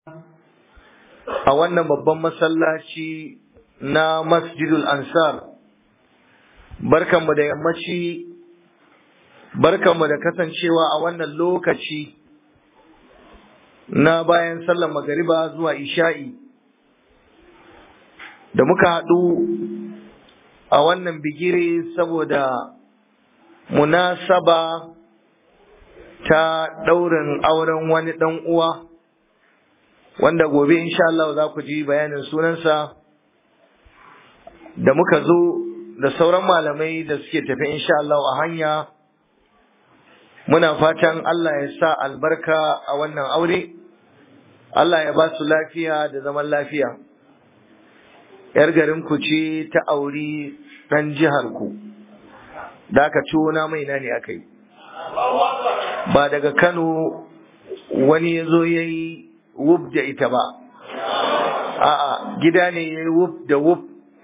a wannan babban masallaci na masjidul ansar barkanmu da yammaci barkanmu da kasancewa a wannan lokaci na bayan sallar magariba zuwa isha'i da muka haɗu a wannan bigire saboda munasaba ta ɗaurin auren wani ɗan uwa wanda gobe insha Allah za ku ji bayanin sunansa da muka zo da sauran malamai da suke tafi insha Allah a hanya muna fatan Allah ya sa albarka a wannan aure Allah ya ba su lafiya da zaman lafiya yar garin ku ce ta auri ɗan jihar ku da aka ciwo na mai na ne aka yi ba daga Kano wani ya zo ya yi wuf da ita ba a'a gida ne ya yi wuf da wuf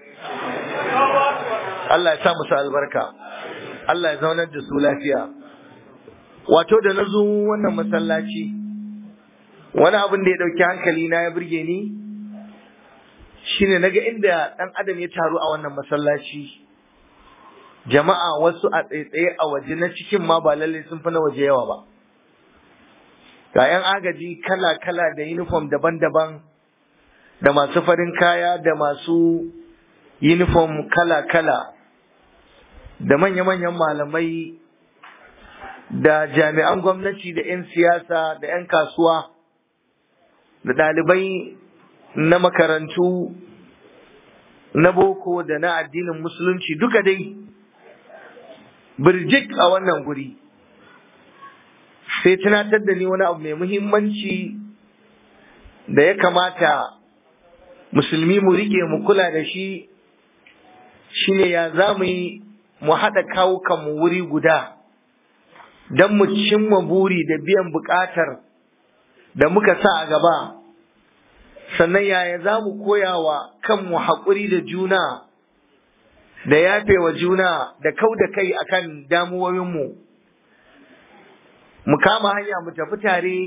Allah ya sa musu albarka Allah ya zaunar da su lafiya wato da na zo wannan masallaci wani abin da ya ɗauki hankali na ya burge ni shine naga inda ɗan adam ya taru a wannan masallaci jama'a wasu a tsaitsaye a waje na cikin ma ba lallai sun fi na waje yawa ba ga 'yan agaji kala-kala da uniform daban-daban da masu farin kaya da masu uniform kala-kala da manya-manyan malamai da jami'an gwamnati da 'yan siyasa da 'yan kasuwa da ɗalibai na makarantu na boko da na addinin musulunci duka dai birjik a wannan guri sai tunatar da ni wani abu mai muhimmanci da ya kamata musulmi mu rike mu kula da shi shine ya za mu yi mu haɗa kawukanmu wuri guda don mu cimma buri da biyan buƙatar da muka sa a gaba sannan yaya za mu koya wa kanmu haƙuri da juna da yafe wa juna da kau da kai akan damuwoyinmu mu kama hanya mu tafi tare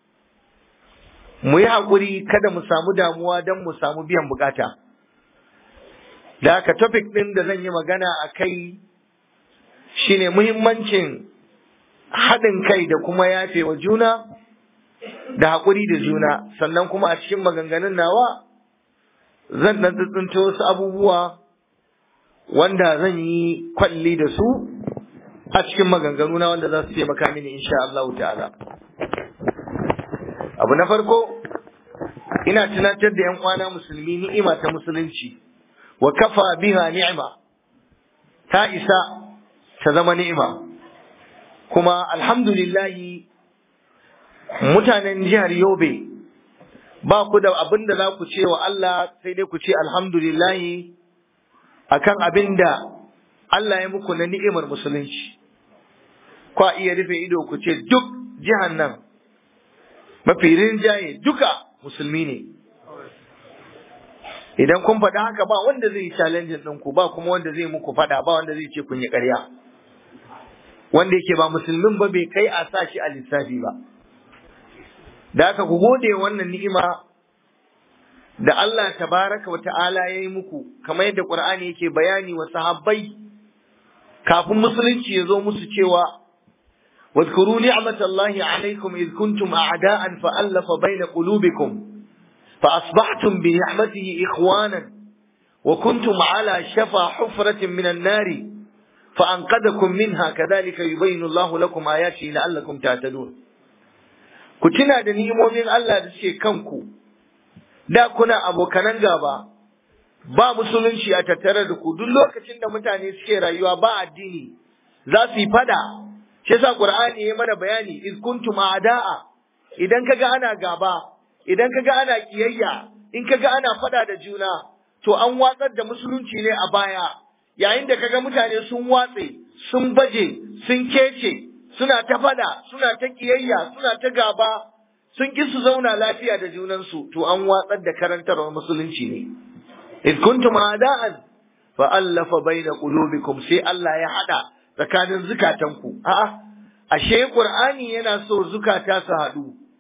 mu yi haƙuri kada mu samu damuwa don mu samu biyan bukata da haka topic ɗin da zan yi magana a kai shine muhimmancin haɗin kai da kuma yafe wa juna da haƙuri da juna sannan kuma a cikin maganganun nawa zan ɗan tsintsinto wasu abubuwa wanda zan yi kwalli da su a cikin maganganu na wanda za su taimaka mini insha Allah ta'ala abu na farko ina tunatar da yan uwana musulmi ni'ima ta musulunci wa kafa biha ni'ima ta isa ta zama ni'ima kuma alhamdulillahi mutanen jihar Yobe ba ku da abin da za ku ce wa Allah sai dai ku ce alhamdulillahi akan abin da Allah ya muku na ni'imar musulunci kwa iya rufe ido ku ce duk jihar nan mafi rinjaye duka musulmi ne idan kun faɗa haka ba wanda zai yi challenge ɗinku ba kuma wanda zai muku faɗa ba wanda zai ce kun yi ƙarya wanda yake ba musulmin ba bai kai a sa shi a lissafi ba da haka ku gode wannan ni'ima da Allah tabaraka wa ta'ala ya yi muku kamar yadda Qur'ani yake bayani wa sahabbai kafin musulunci ya zo musu cewa واذكروا نعمة الله عليكم إذ كنتم أعداء فألف بين قلوبكم فأصبحتم بنعمته إخوانا وكنتم على شفا حفرة من النار فأنقذكم منها كذلك يبين الله لكم آياته لعلكم تعتدون كتنا دنيمو من الله دسي كنكو da kuna abokanan gaba ba musulunci a tattare da ku duk lokacin da mutane suke rayuwa ba addini za su yi fada shi yasa qur'ani ya mana bayani iz kuntum a'da'a idan kaga ana gaba idan kaga ana kiyayya in kaga ana fada da juna to an watsar da musulunci ne a baya yayin da kaga mutane sun watse sun baje sun kece suna ta fada suna ta kiyayya suna ta gaba sun ki su zauna lafiya da junansu to an watsar da karantarwar musulunci ne iz kuntum a'da'an fa allafa baina qulubikum sai Allah ya hada tsakanin zukatanku a'a ashe qur'ani yana so zukata su hadu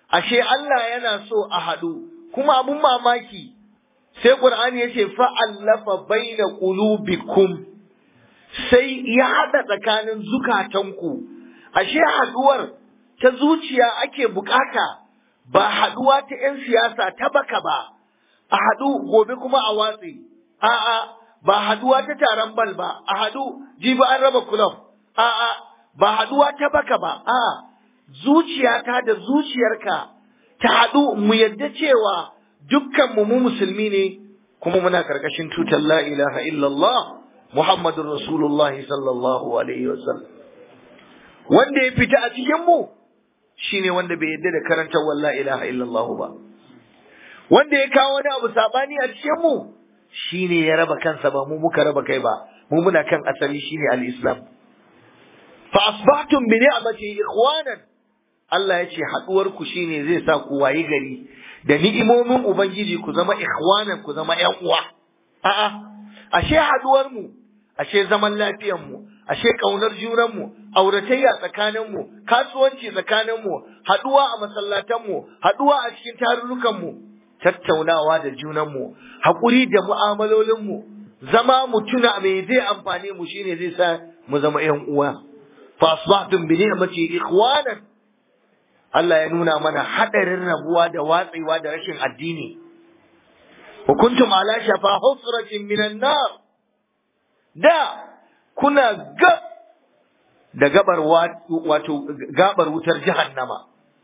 ashe Allah yana so a haɗu kuma abun mamaki sai Qur'ani yace fa'allafa baina qulubikum sai ya haɗa tsakanin zukatanku ashe haɗuwar ta zuciya ake bukata ba haɗuwa ta 'yan siyasa ta baka ba a haɗu gobe kuma a watsi a'a ba haɗuwa ta taron bal ba a haɗu jibi an raba kulob a'a ba haɗuwa ta baka ba a'a zuciyata da zuciyarka ta haɗu mu yadda cewa dukkan mu musulmi ne kuma muna karkashin tutar la ilaha illallah muhammadun rasulullah sallallahu alaihi wasallam wanda ya fita a cikin mu shine wanda bai yadda da karantar la ilaha illallah ba wanda ya kawo wani abu sabani a cikin mu shine ya raba kansa ba mu muka raba kai ba mu muna kan asali shine al-islam fa asbahtum bi ni'mati ikhwanan Allah ya ce haduwar ku shine zai sa ku wayi gari da ni'imomin ubangiji ku zama ikhwanan ku zama ƴan uwa a'a ashe haduwar mu ashe zaman lafiyar mu ashe kaunar junan mu auratayya tsakanin mu kasuwanci tsakanin mu haduwa a masallatan mu haduwa a cikin tarurrukan mu tattaunawa da junan mu hakuri da mu'amalolin mu zama mu tuna me zai amfane mu shine zai sa mu zama ƴan uwa fa asbahtum bi ni'mati ikhwanan Allah ya nuna mana hadarin rabuwa da watsewa da rashin addini wa kuntum ala shafa husratin minan nar da kuna gab da gabar wato gabar wutar jahannama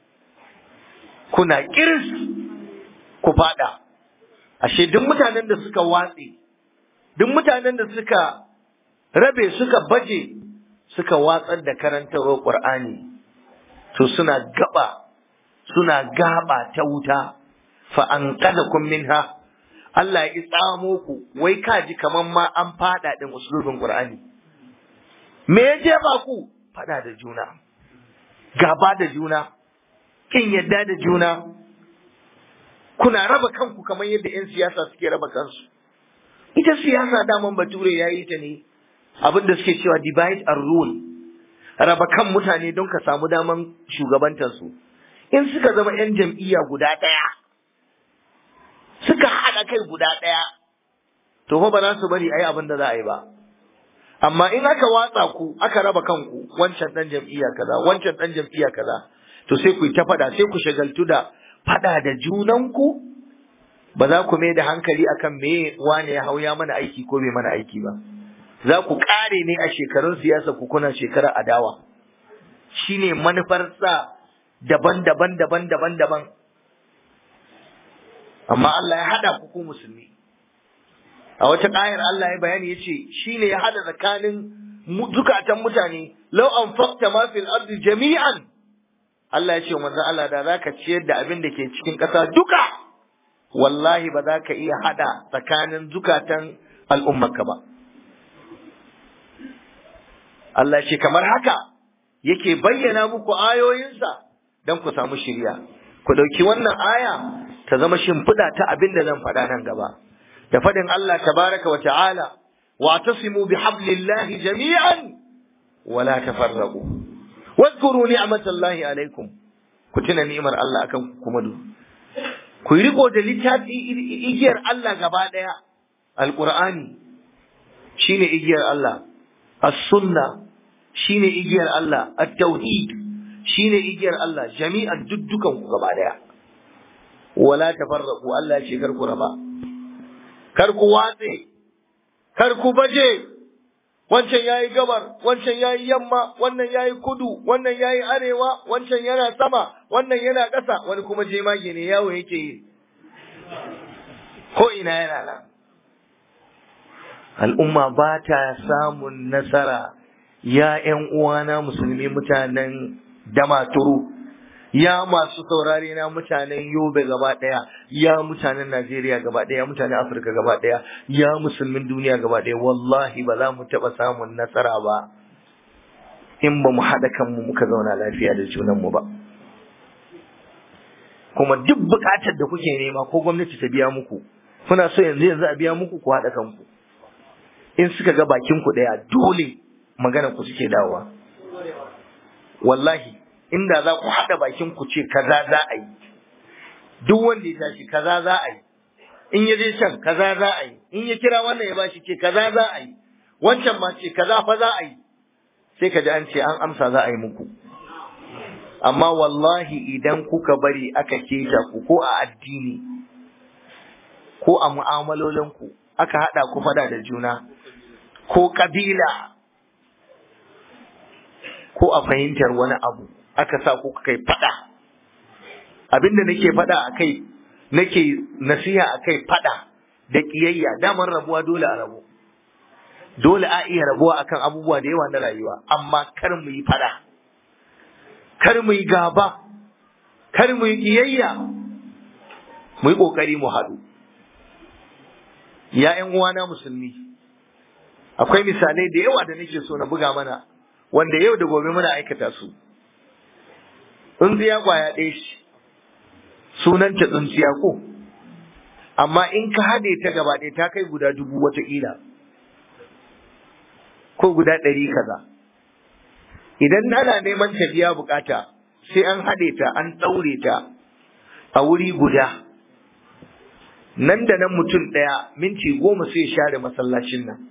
kuna kiris ku fada ashe duk mutanen da suka watse duk mutanen da suka rabe suka baje suka watsar da karantarwar Qur'ani to suna gaba suna gaba ta wuta fa an kun minha Allah ya tsamo ku wai kaji kaman ma an fada din usulubin Qur'ani me ya jefa ku fada da juna gaba da juna kin yadda da juna kuna raba kanku kamar yadda 'yan siyasa suke raba kansu ita siyasa daman bature ya yi ta ne abinda suke cewa divide and rule raba kan mutane don ka samu daman shugabantarsu in suka zama 'yan jam'iyya guda ɗaya suka haɗa kai guda ɗaya to fa ba za su bari a yi abin da za a yi ba amma in aka watsa ku aka raba kanku wancan ɗan jam'iyya kaza wancan ɗan jam'iyya kaza to sai ku yi ta faɗa sai ku shagaltu da faɗa da junanku ba za ku mai da hankali akan me wane ya hau ya mana aiki ko bai mana aiki ba za ku ƙare ne a shekarun siyasa ku kuna shekarar adawa shine manufar sa daban-daban daban-daban daban amma Allah ya hada ku ku musulmi a wata ƙayar Allah ya bayani yace shine ya hada tsakanin zukatan mutane law anfaqta ma fil ardi jami'an Allah ya ce manzo Allah da zaka ciyar da abin da ke cikin ƙasa duka wallahi ba za ka iya hada tsakanin zukatan al'ummarka ba Allah ce kamar haka yake bayyana muku ayoyinsa don ku samu shirya ku ɗauki wannan aya ta zama shimfiɗa ta abin da zan faɗa nan gaba da faɗin Allah tabaraka wa ta'ala wa tasimu bi hablillahi jami'an wala tafarraqu wadhkuru ni'matallahi alaikum ku tuna ni'imar Allah akan kuma du ku yi riko da littafi igiyar Allah gaba ɗaya alqur'ani shine igiyar Allah as-sunna shine igiyar Allah at-tauhid shine igiyar Allah jami'an duddukan ku gaba ɗaya wala tafarraqu Allah ce kar ku raba kar ku watse kar ku baje wancan yayi gabar wancan yayi yamma wannan yayi kudu wannan yayi arewa wancan yana sama wannan yana ƙasa wani kuma jemage ne yawo yake yi ko ina yana nan al'umma ba ta samun nasara ya ’yan uwana musulmi mutanen damaturu ya masu saurare na mutanen yobe gaba ɗaya ya mutanen najeriya gaba ɗaya mutanen afirka gaba ɗaya ya musulmin duniya gaba ɗaya wallahi ba za mu taɓa samun nasara ba in ba mu haɗa kanmu muka zauna lafiya da junanmu ba kuma duk buƙatar da kuke nema ko gwamnati ta biya muku kuna so yanzu yanzu a biya muku ku haɗa kanku in suka ga bakin ku ɗaya dole magana ku suke dawowa wallahi inda za ku haɗa bakin ku ce kaza za a yi duk wanda ya tashi kaza za a yi in ya je can kaza za a yi in ya kira wannan ya bashi ce kaza za a yi wancan ma ce kaza fa za a yi sai ka ji an ce an amsa za a yi muku amma wallahi idan kuka bari aka keta ku ko a addini ko a mu'amalolinku aka haɗa ku fada da juna ko kabila ko a fahimtar wani abu aka sa ku kai fada abinda nake fada a kai nake nasiha a kai fada da kiyayya damar rabuwa dole a rabu dole a iya rabuwa akan abubuwa da yawa na rayuwa amma kar mu yi fada kar mu yi gaba kar mu yi kiyayya mu yi kokari mu haɗu ya ƴan uwana musulmi akwai misalai da yawa da nake so na buga mana wanda yau da gobe muna aikata su tsuntsiya kwaya ɗaya shi sunanta tsuntsiya ko amma in ka haɗe ta gaba ɗaya ta kai guda dubu wataƙila ko guda ɗari kaza idan ana neman ta biya bukata sai an haɗe ta an ɗaure ta a wuri guda nan da nan mutum ɗaya minti goma sai share masallacin nan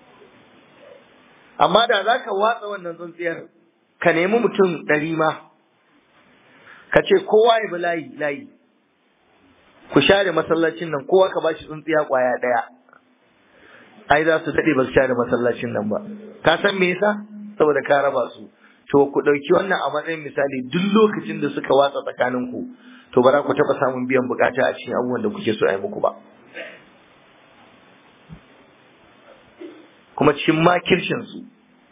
amma da za ka watsa wannan tsuntsiyar ka nemi mutum ɗari ma ka ce kowa ya bi layi layi ku share masallacin nan kowa ka bashi tsuntsiya ƙwaya ɗaya ai za su daɗe ba su share masallacin nan ba ka san me yasa saboda ka raba su to ku ɗauki wannan a matsayin misali duk lokacin da suka watsa tsakanin ku to ba za ku taɓa samun biyan bukata a cikin abubuwan da kuke so a yi muku ba kuma cikin makircin su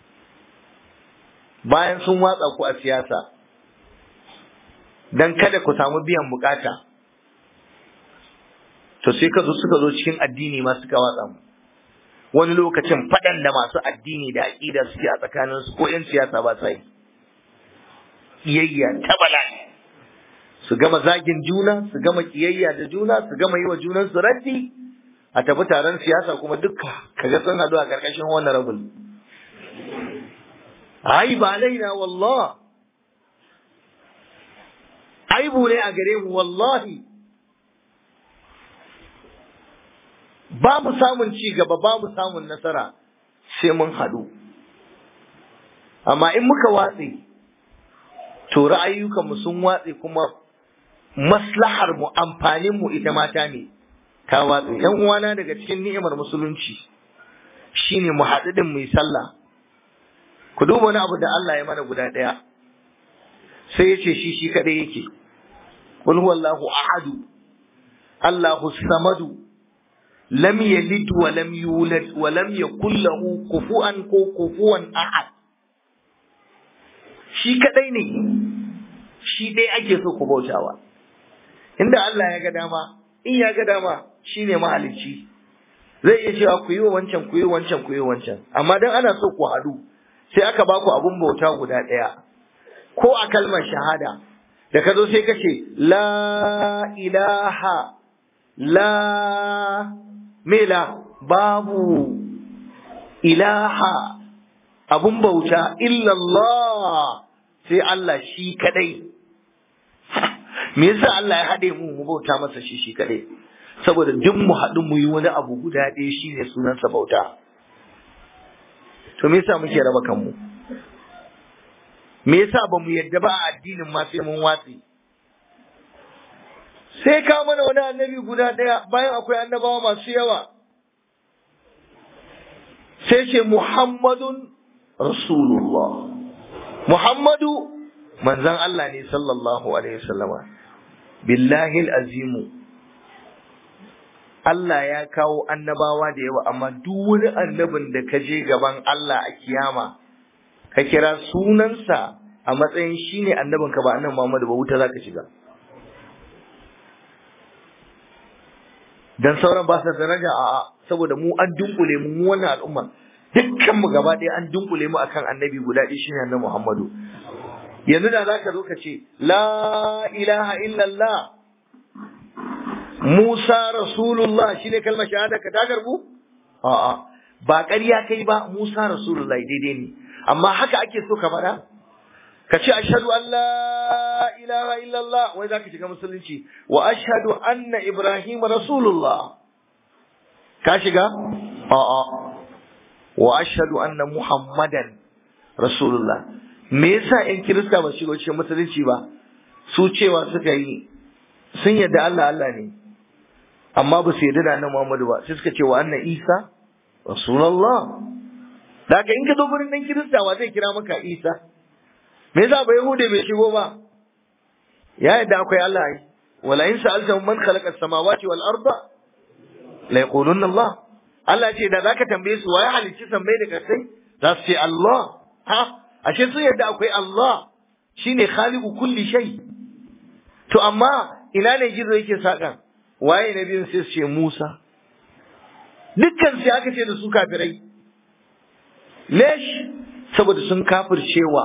bayan sun watsa ku a siyasa dan kada ku samu biyan bukata to sai ka zo suka zo cikin addini ma suka watsa mu wani lokacin faɗan da masu addini da aƙida suke a tsakanin su ko 'yan siyasa ba sa yi kiyayya ta bala'i su gama zagin juna su gama kiyayya da juna su gama yi wa junan su raddi a tafi taron siyasa kuma dukka kaga sun haɗu a ƙarƙashin wannan rabul ai ba laina wallah aibu ne a gare mu wallahi ba mu samun ci gaba ba mu samun nasara sai mun haɗu amma in muka watse to ra'ayyukanmu sun watse kuma maslahar mu amfanin mu ita mata ne ta watse yan uwana daga cikin ni'imar musulunci shine mu haɗu din mu yi sallah ku duba wani abu da Allah ya mana guda ɗaya sai ya ce shi shi kaɗai yake qul huwallahu ahadu Allahu samadu lam yalid wa lam yulad wa lam yakul lahu kufuwan ko kufuwan ahad shi kadai ne shi dai ake so ku bautawa inda Allah ya ga dama in ya ga dama shine mahalicci zai iya cewa ku yi wa wancan ku yi wa wancan ku yi wa wancan amma dan ana so ku haɗu sai aka ba ku abun bauta guda ɗaya ko a kalmar shahada da ka zo sai ka ce la ilaha la mela babu ilaha abun bauta illallah sai Allah shi kadai me yasa Allah ya haɗe mu mu bauta masa shi shi kadai saboda duk mu haɗu mu yi wani abu guda ɗaya shine sunansa bauta to me yasa muke raba kanmu me yasa ba mu yadda ba a addinin ma sai mun watsi sai ka mana wani annabi guda ɗaya bayan akwai annabawa masu yawa sai ce Muhammadun Rasulullah Muhammadu manzan Allah ne sallallahu alaihi wasallama billahi azimu Allah ya kawo annabawa da yawa amma duk wani annabin da ka je gaban Allah a kiyama ka kira sunansa a matsayin shine annabinka ba annabi Muhammadu ba wuta zaka shiga dan sauran ba su daraja a'a saboda mu an dunkule mu mu wannan al'umma dukkan mu gaba ɗaya an dunkule mu akan annabi guda ɗaya shine annabi Muhammadu yanzu da zaka zo ka ce la ilaha illallah Musa rasulullah shine kalmar shahada ka ta garbu a'a ba ƙarya kai ba Musa rasulullah daidai ne amma haka ake so ka faɗa ka ce ashhadu an la ilaha illallah wai zaka shiga musulunci wa ashhadu anna ibrahim rasulullah ka shiga a'a wa ashhadu anna muhammadan rasulullah me yasa in kirista ba shigo cikin musulunci ba su cewa suka yi sun yadda Allah Allah ne amma ba su yadda da annabi Muhammadu ba sai suka ce wa anna Isa rasulullah daga in ka zo gurin dan kirista wa zai kira maka Isa me yasa ba yahude bai shigo ba ya yadda akwai Allah ai wala in sa'altahum man khalaqa as-samawati wal arda la yaqulunna Allah Allah ce da zaka tambaye su waye halicci sammai da kasai za su ce Allah ha ashe sun yadda akwai Allah shine khaliqu kulli shay to amma ina ne gizo yake sakan waye na biyun sai su ce Musa dukkan sai aka ce da su kafirai lesh saboda sun kafircewa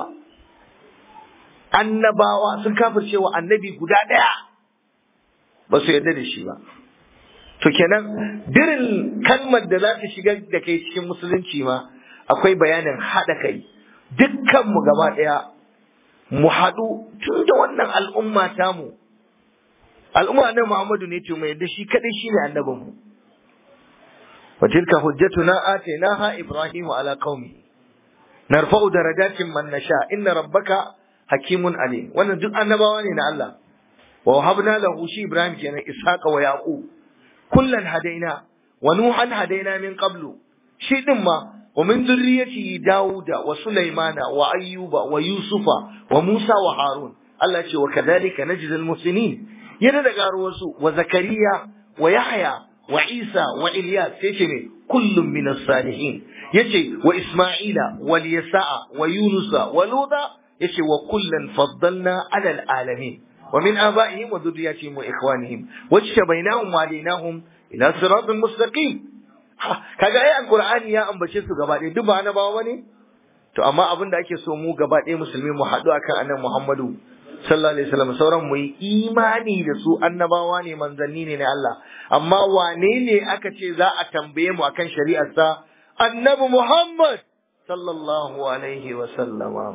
annabawa sun kafircewa annabi guda ɗaya ba su yarda da shi ba to kenan dirin kalmar da za ta shigar da kai cikin musulunci ma akwai bayanin haɗa kai dukkanmu gaba ɗaya mu haɗu tun da wannan al'umma tamu al'umma na Muhammadu ne to mai yadda shi kaɗai shi ne annabinmu wa tilka hujjatuna atainaha ibrahimu ala qaumi narfa'u darajatin man nasha inna rabbaka hakimun alim wannan duk annabawa ne na Allah wa wahabna lahu shi ibrahim kenan ishaqa wa yaqub kullan hadaina wa nuhan hadaina min qablu shi din ma wa min dhurriyyati dauda wa sulaimana wa ayyuba wa yusufa wa musa wa harun Allah ce wa kadhalika najzil muslimin yana da garuwarsu wa zakariya wa yahya wa isa wa ilyas sai ce ne kullum min as-salihin yace wa isma'ila wa yasa'a wa yunusa wa luda yace wa kullan faddalna ala al-alamin wa min aba'ihim wa dhurriyyatihim wa ikhwanihim wajtabainahum wa hadainahum ila siratin mustaqim kaga ai alqur'ani ya ambace su gaba ɗaya duk ba annabawa bane to amma abin da ake so mu gaba ɗaya musulmi mu haɗu akan annabi Muhammadu sallallahu alaihi wasallam sauran mu yi imani da su annabawa ne manzanni ne na Allah amma wane ne aka ce za a tambaye mu akan shari'ar sa annabi Muhammad sallallahu alaihi wasallama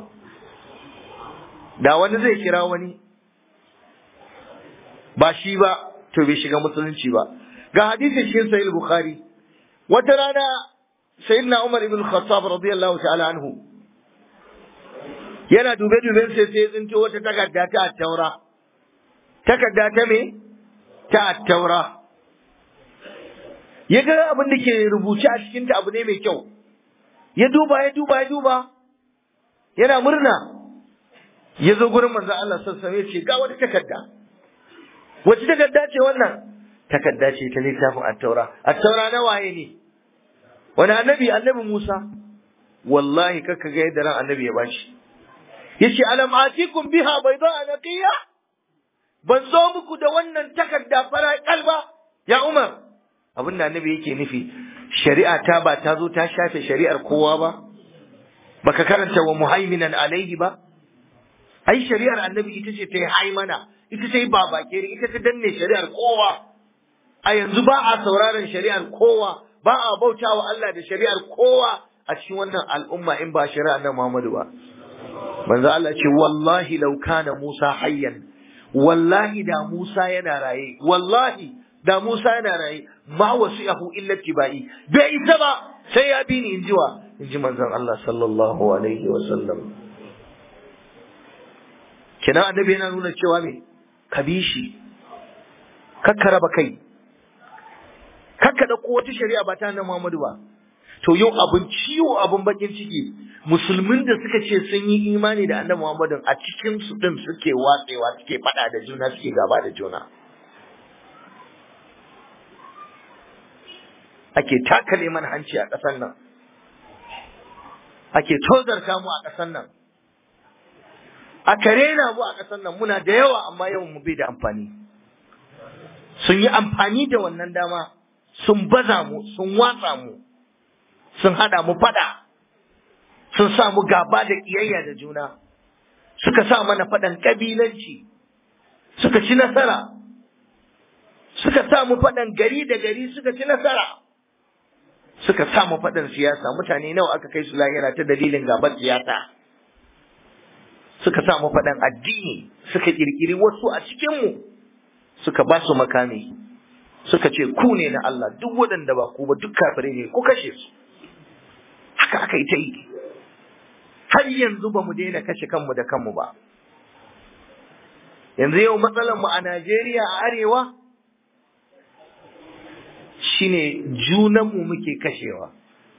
da wani zai kira wani ba shi ba to bai shiga musulunci ba ga hadisi cikin sahih bukhari wata rana sayyidina umar ibn khattab radiyallahu ta'ala anhu yana dube duben sai sai tsinto wata takarda ta attaura takarda ta me ta attaura ya ga abin da ke rubuce a cikin ta abu ne mai kyau ya duba ya duba ya duba yana murna ya zo gurin manzon Allah sallallahu alaihi wasallam ya ce ga wata takarda wace takarda ce wannan takarda ce ta littafin attaura attaura na waye ne wani annabi annabi Musa wallahi kakka ga yadda ran annabi ya bashi yace alam atikum biha bayda naqiya ban zo muku da wannan takarda fara kalba ya Umar abin da annabi yake nufi shari'a ta ba ta zo ta shafe shari'ar kowa ba baka karanta wa muhaiminan alaihi ba ai shari'ar annabi ita ce ta yi haimana ita ta yi babakere ita ta danne shari'ar kowa a yanzu ba a sauraron shari'ar kowa ba a bautawa Allah da shari'ar kowa a cikin wannan al'umma in ba shari'ar nan Muhammadu ba manzo Allah ce wallahi law kana Musa hayyan wallahi da Musa yana raye wallahi da Musa yana raye ma wasi'ahu illa tibai bai isa ba sai ya bi ni injiwa inji manzon Allah sallallahu alaihi wa sallam kina annabi yana nuna cewa me ka bi shi kakka raba kai kakka da wata shari'a ba ta nan Muhammadu ba to yau abin ciwo abin bakin ciki musulmin da suka ce sun yi imani da annabi Muhammadu a cikin su din suke watsewa suke fada da juna suke gaba da juna ake takale mana hanci a ƙasar nan ake tozarta mu a ƙasar nan aka rena mu a ƙasar nan muna da yawa amma yawan mu bai da amfani sun yi amfani da wannan dama sun baza mu sun watsa mu sun hada mu fada sun sa mu gaba da kiyayya da juna suka sa mana fadan kabilanci suka ci nasara suka sa mu fadan gari da gari suka ci nasara suka sa mu fadan siyasa mutane nawa aka kai su lahira ta dalilin gabar siyasa suka sa mu faɗan addini suka ƙirƙiri wasu a cikinmu suka ba su makami suka ce ku ne na Allah duk waɗanda ba ku ba duk kafirai ne ku kashe su haka aka yi ta yi har yanzu ba mu daina kashe kanmu da kanmu ba yanzu yau matsalar mu a Najeriya a arewa shine junanmu muke kashewa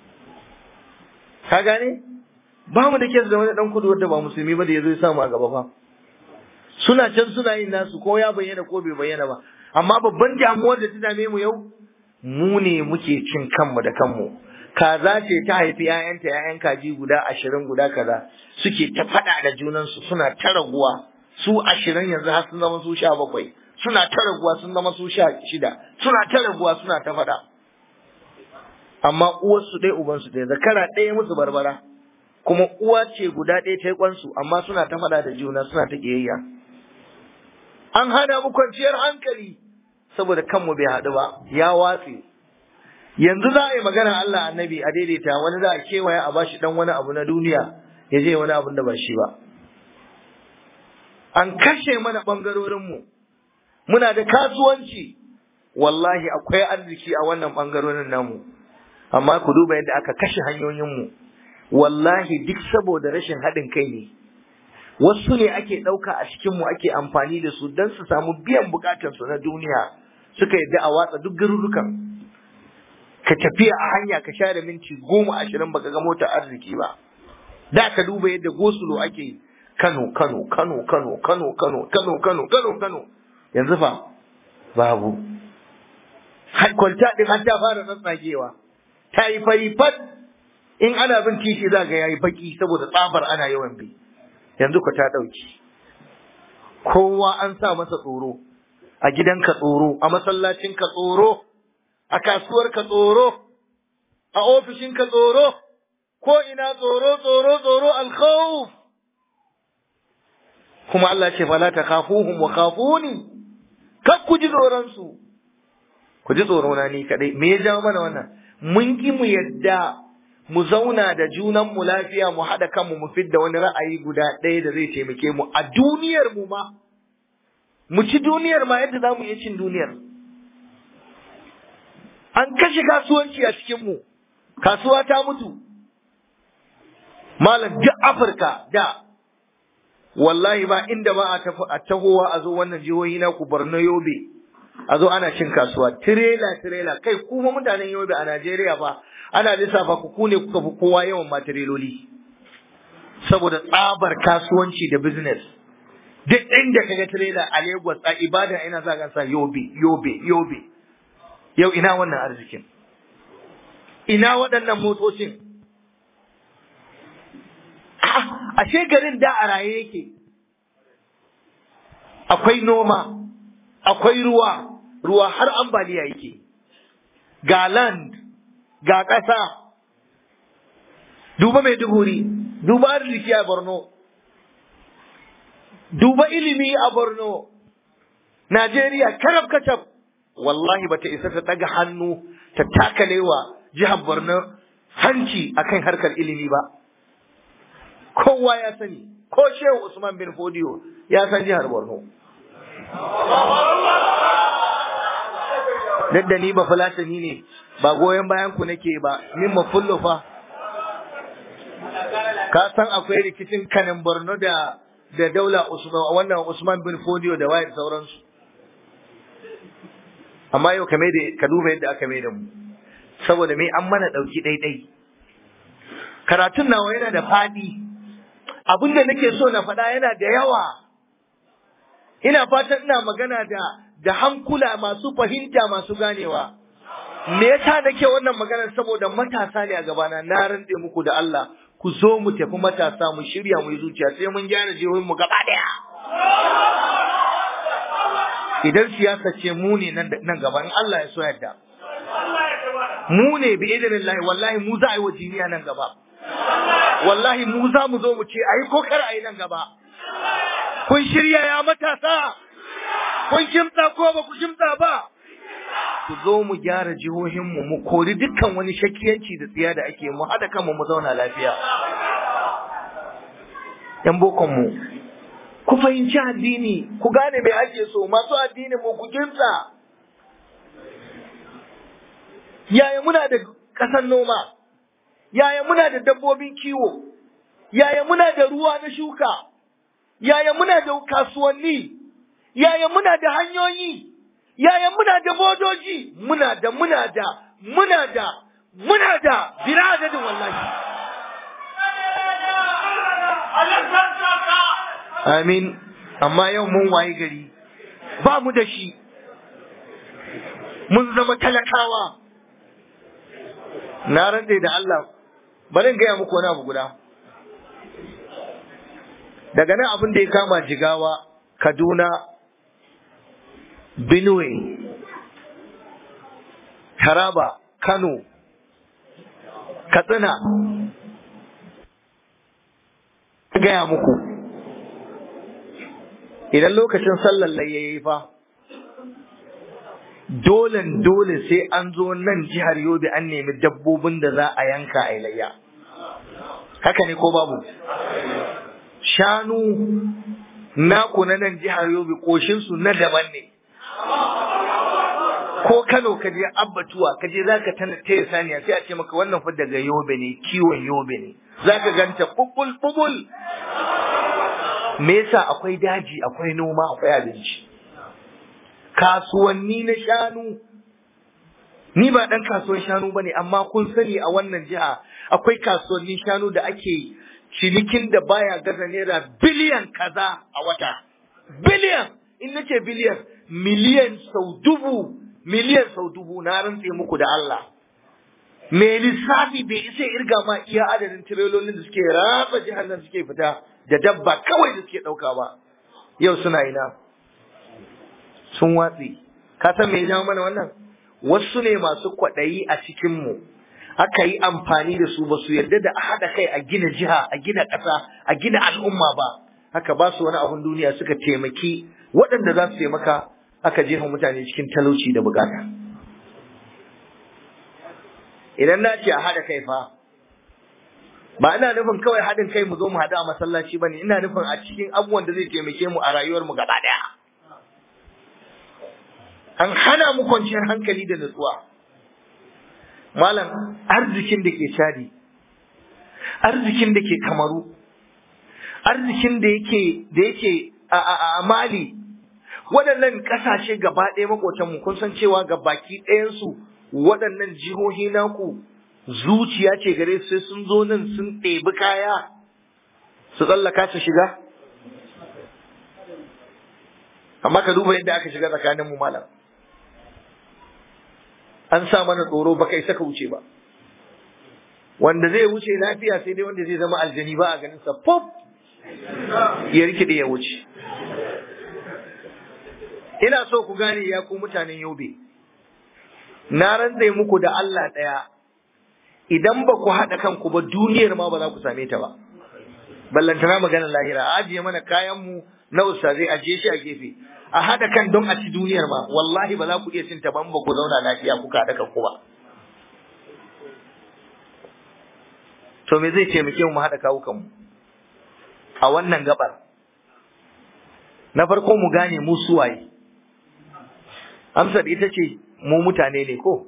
ka gane ba mu da kes da wani dan kudu wanda ba musulmi ba da yazo ya samu a gaba fa suna can suna yin nasu ko ya bayyana ko bai bayyana ba amma babban damuwar da ta dame mu yau mu ne muke cin kanmu da kanmu kaza ce ta haifi 'ya'yanta 'ya'yan kaji guda ashirin guda kaza suke ta faɗa da junansu suna ta raguwa su ashirin yanzu har sun zama su sha bakwai suna ta raguwa sun zama su sha shida suna ta raguwa suna ta faɗa amma uwarsu ɗaya ubansu ɗaya zakara ɗaya musu barbara kuma uwa ce guda ɗaya ta yi kwansu amma suna ta faɗa da juna suna ta ƙiyayya an hana mu kwanciyar hankali saboda kanmu bai haɗu ba ya watse yanzu za a yi magana Allah annabi a daidaita wani za a kewaya a bashi dan wani abu na duniya ya je wani abun da ba shi ba an kashe mana ɓangarorinmu muna da kasuwanci wallahi akwai arziki a wannan ɓangarorin namu amma ku duba yadda aka kashe hanyoyinmu wallahi duk saboda rashin haɗin kai ne wasu ne ake ɗauka a cikinmu ake amfani da su don su samu biyan bukatarsu na duniya suka yadda a watsa duk garurukan ka tafiya a hanya ka share minti goma ashirin baka ga motar arziki ba da ka duba yadda gosulo ake yi Kano Kano Kano Kano Kano Kano Kano Kano Kano Kano yanzu fa babu kwalta din har ta fara tsatsagewa ta yi fari fat in ana bin titi za ga yayi baki saboda tsabar ana yawan bi yanzu ka ta dauki kowa an sa masa tsoro a gidanka tsoro a masallacin ka tsoro a kasuwar ka tsoro a ofishin ka tsoro ko ina tsoro tsoro tsoro alkhawf kuma Allah ce fala ta khafuhum wa khafuni kar ku ji tsoron su ku ji tsoro na ni kadai me ya jawo mana wannan mun ki mu yadda mu zauna da junan mu lafiya mu hada kanmu mu fidda wani ra'ayi guda ɗaya da zai taimake mu a duniyar mu ma mu ci duniyar ma yadda zamu iya cin duniyar an kashe kasuwanci a cikin mu kasuwa ta mutu malam duk Afirka da wallahi ba inda ba a tafi a tahowa a zo wannan jihohi na ku Borno Yobe a zo ana cin kasuwa tirela tirela kai kuma mutanen Yobe a Najeriya ba ana lissafa ku ku ne kuka fi kowa yawan matireloli saboda tsabar kasuwanci da business duk inda kaga tirela a Lagos a Ibadan ina za ka sa Yobe Yobe Yobe yau ina wannan arzikin ina waɗannan motocin ashe garin da a raye yake akwai noma akwai ruwa ruwa har ambaliya yake ga land ga ƙasa duba mai duguri duba arziki a borno duba ilimi a borno najeriya karab kacab wallahi bata isa ta daga hannu ta takalewa jihar borno hanci akan harkar ilimi ba kowa ya sani ko shehu Usman bin Fodiyo ya san jihar Borno duk da ni ba fulatani ne ba goyon bayan ku nake ba min mafullo fa ka san akwai rikicin kanin Borno da da daula Usman wannan Usman bin Fodiyo da wayar sauransu amma yau kame da ka duba yadda aka mai da mu saboda me an mana dauki daidai karatun nawa yana da fadi abin da nake so na faɗa yana da yawa ina fatan ina magana da da hankula masu fahimta masu ganewa me yasa nake wannan magana saboda matasa ne a gabana na rantse muku da Allah ku zo mu tafi matasa mu shirya mu yi zuciya sai mun gyara jihohin mu gaba daya idan siyasa ce mu ne nan nan gaba in Allah ya so yadda mu ne bi idinillahi wallahi mu za a yi wa jiniya nan gaba wallahi mu za mu zo mu ce ayi ko kar ayi nan gaba kun shirya ya matasa kun kimtsa ko ba ku kimtsa ba ku zo mu gyara jihohinmu mu kori dukkan wani shakiyanci da tsiya da ake mu haɗa kanmu mu zauna lafiya ‘yan bokonmu, ku fahimci addini, ku gane mai ake so, masu addini mu ku kimsa. Yaya muna da ƙasar noma, yaya muna da dabbobin kiwo, yaya muna da ruwa na shuka, yaya muna da kasuwanni, yaya muna da hanyoyi, yaya muna da bodoji, muna da muna da muna da muna da bila adadin wallahi. Amin, amma yau mun waye gari, ba mu da shi, mun zama talakawa. Na rantse da Allah, bari in gaya muku wani abu guda. Daga nan abin da ya kama jigawa, Kaduna, Benue, Taraba, Kano, Katsina, gaya muku. Idan lokacin sallar ya yi fa, dolen dole sai an zo nan jihar Yobe an nemi dabbobin da za a yanka a layya. Haka ne ko babu? Shanu naku na nan jihar Yobe ƙoshinsu na daban ne. Ko Kano ka je abbatuwa ka je za ka taya saniya sai a ce maka wannan fa daga Yobe ne kiwon Yobe ne. Za ka ganta bubul bubul. Me yasa akwai daji akwai noma akwai abinci. kasuwanni na shanu ni ba ɗan kasuwan shanu ba ne amma kun sani a wannan jiha akwai kasuwannin shanu da ake cinikin da baya gaza naira biliyan kaza a wata biliyan in nace biliyan miliyan sau dubu miliyan sau dubu na rantse muku da Allah me lissafi bai isa irga ma iya adadin tirelolin da suke ratsa jihar nan suke fita da dabba kawai da suke ɗauka ba yau suna ina sun watsi ka san me ya jawo mana wannan wasu ne masu kwaɗayi a cikin mu aka yi amfani da su ba su yarda da a haɗa kai a gina jiha a gina ƙasa a gina al'umma ba haka ba su wani abun duniya suka taimaki waɗanda za su taimaka aka jefa mutane cikin talauci da bukata idan na ce a haɗa kai fa ba ina nufin kawai haɗin kai mu zo mu haɗu a masallaci ba ne ina nufin a cikin abubuwan da zai taimake mu a rayuwar mu gaba ɗaya an hana mu kwanciyar hankali da nutsuwa malam arzikin da ke shadi arzikin da ke kamaru arzikin da yake da yake a mali waɗannan ƙasashe gaba ɗaya maƙotanmu kun san cewa ga baki ɗayansu waɗannan jihohi naku zuciya ce gare su sai sun zo nan sun ɗebi kaya su tsallaka su shiga amma ka duba yadda aka shiga tsakaninmu malam an sa mana tsoro ba kai saka wuce ba wanda zai wuce lafiya sai dai wanda zai zama aljani ba a ganin sa pop ya rikide ya wuce ina so ku gane ya ku mutanen yobe na rantse muku da Allah ɗaya idan ba ku haɗa kanku ba duniyar ma ba za ku same ta ba ballantana magana lahira a ajiye mana kayan mu na ustazai ajiye shi a gefe a haɗa kan don a ci duniyar ma wallahi ba za ku iya cin ta ban ba ku zauna lafiya kuka haɗa kanku ba to me zai taimake mu haɗa kawukan mu a wannan gabar na farko mu gane mu suwaye amsar ita ce mu mutane ne ko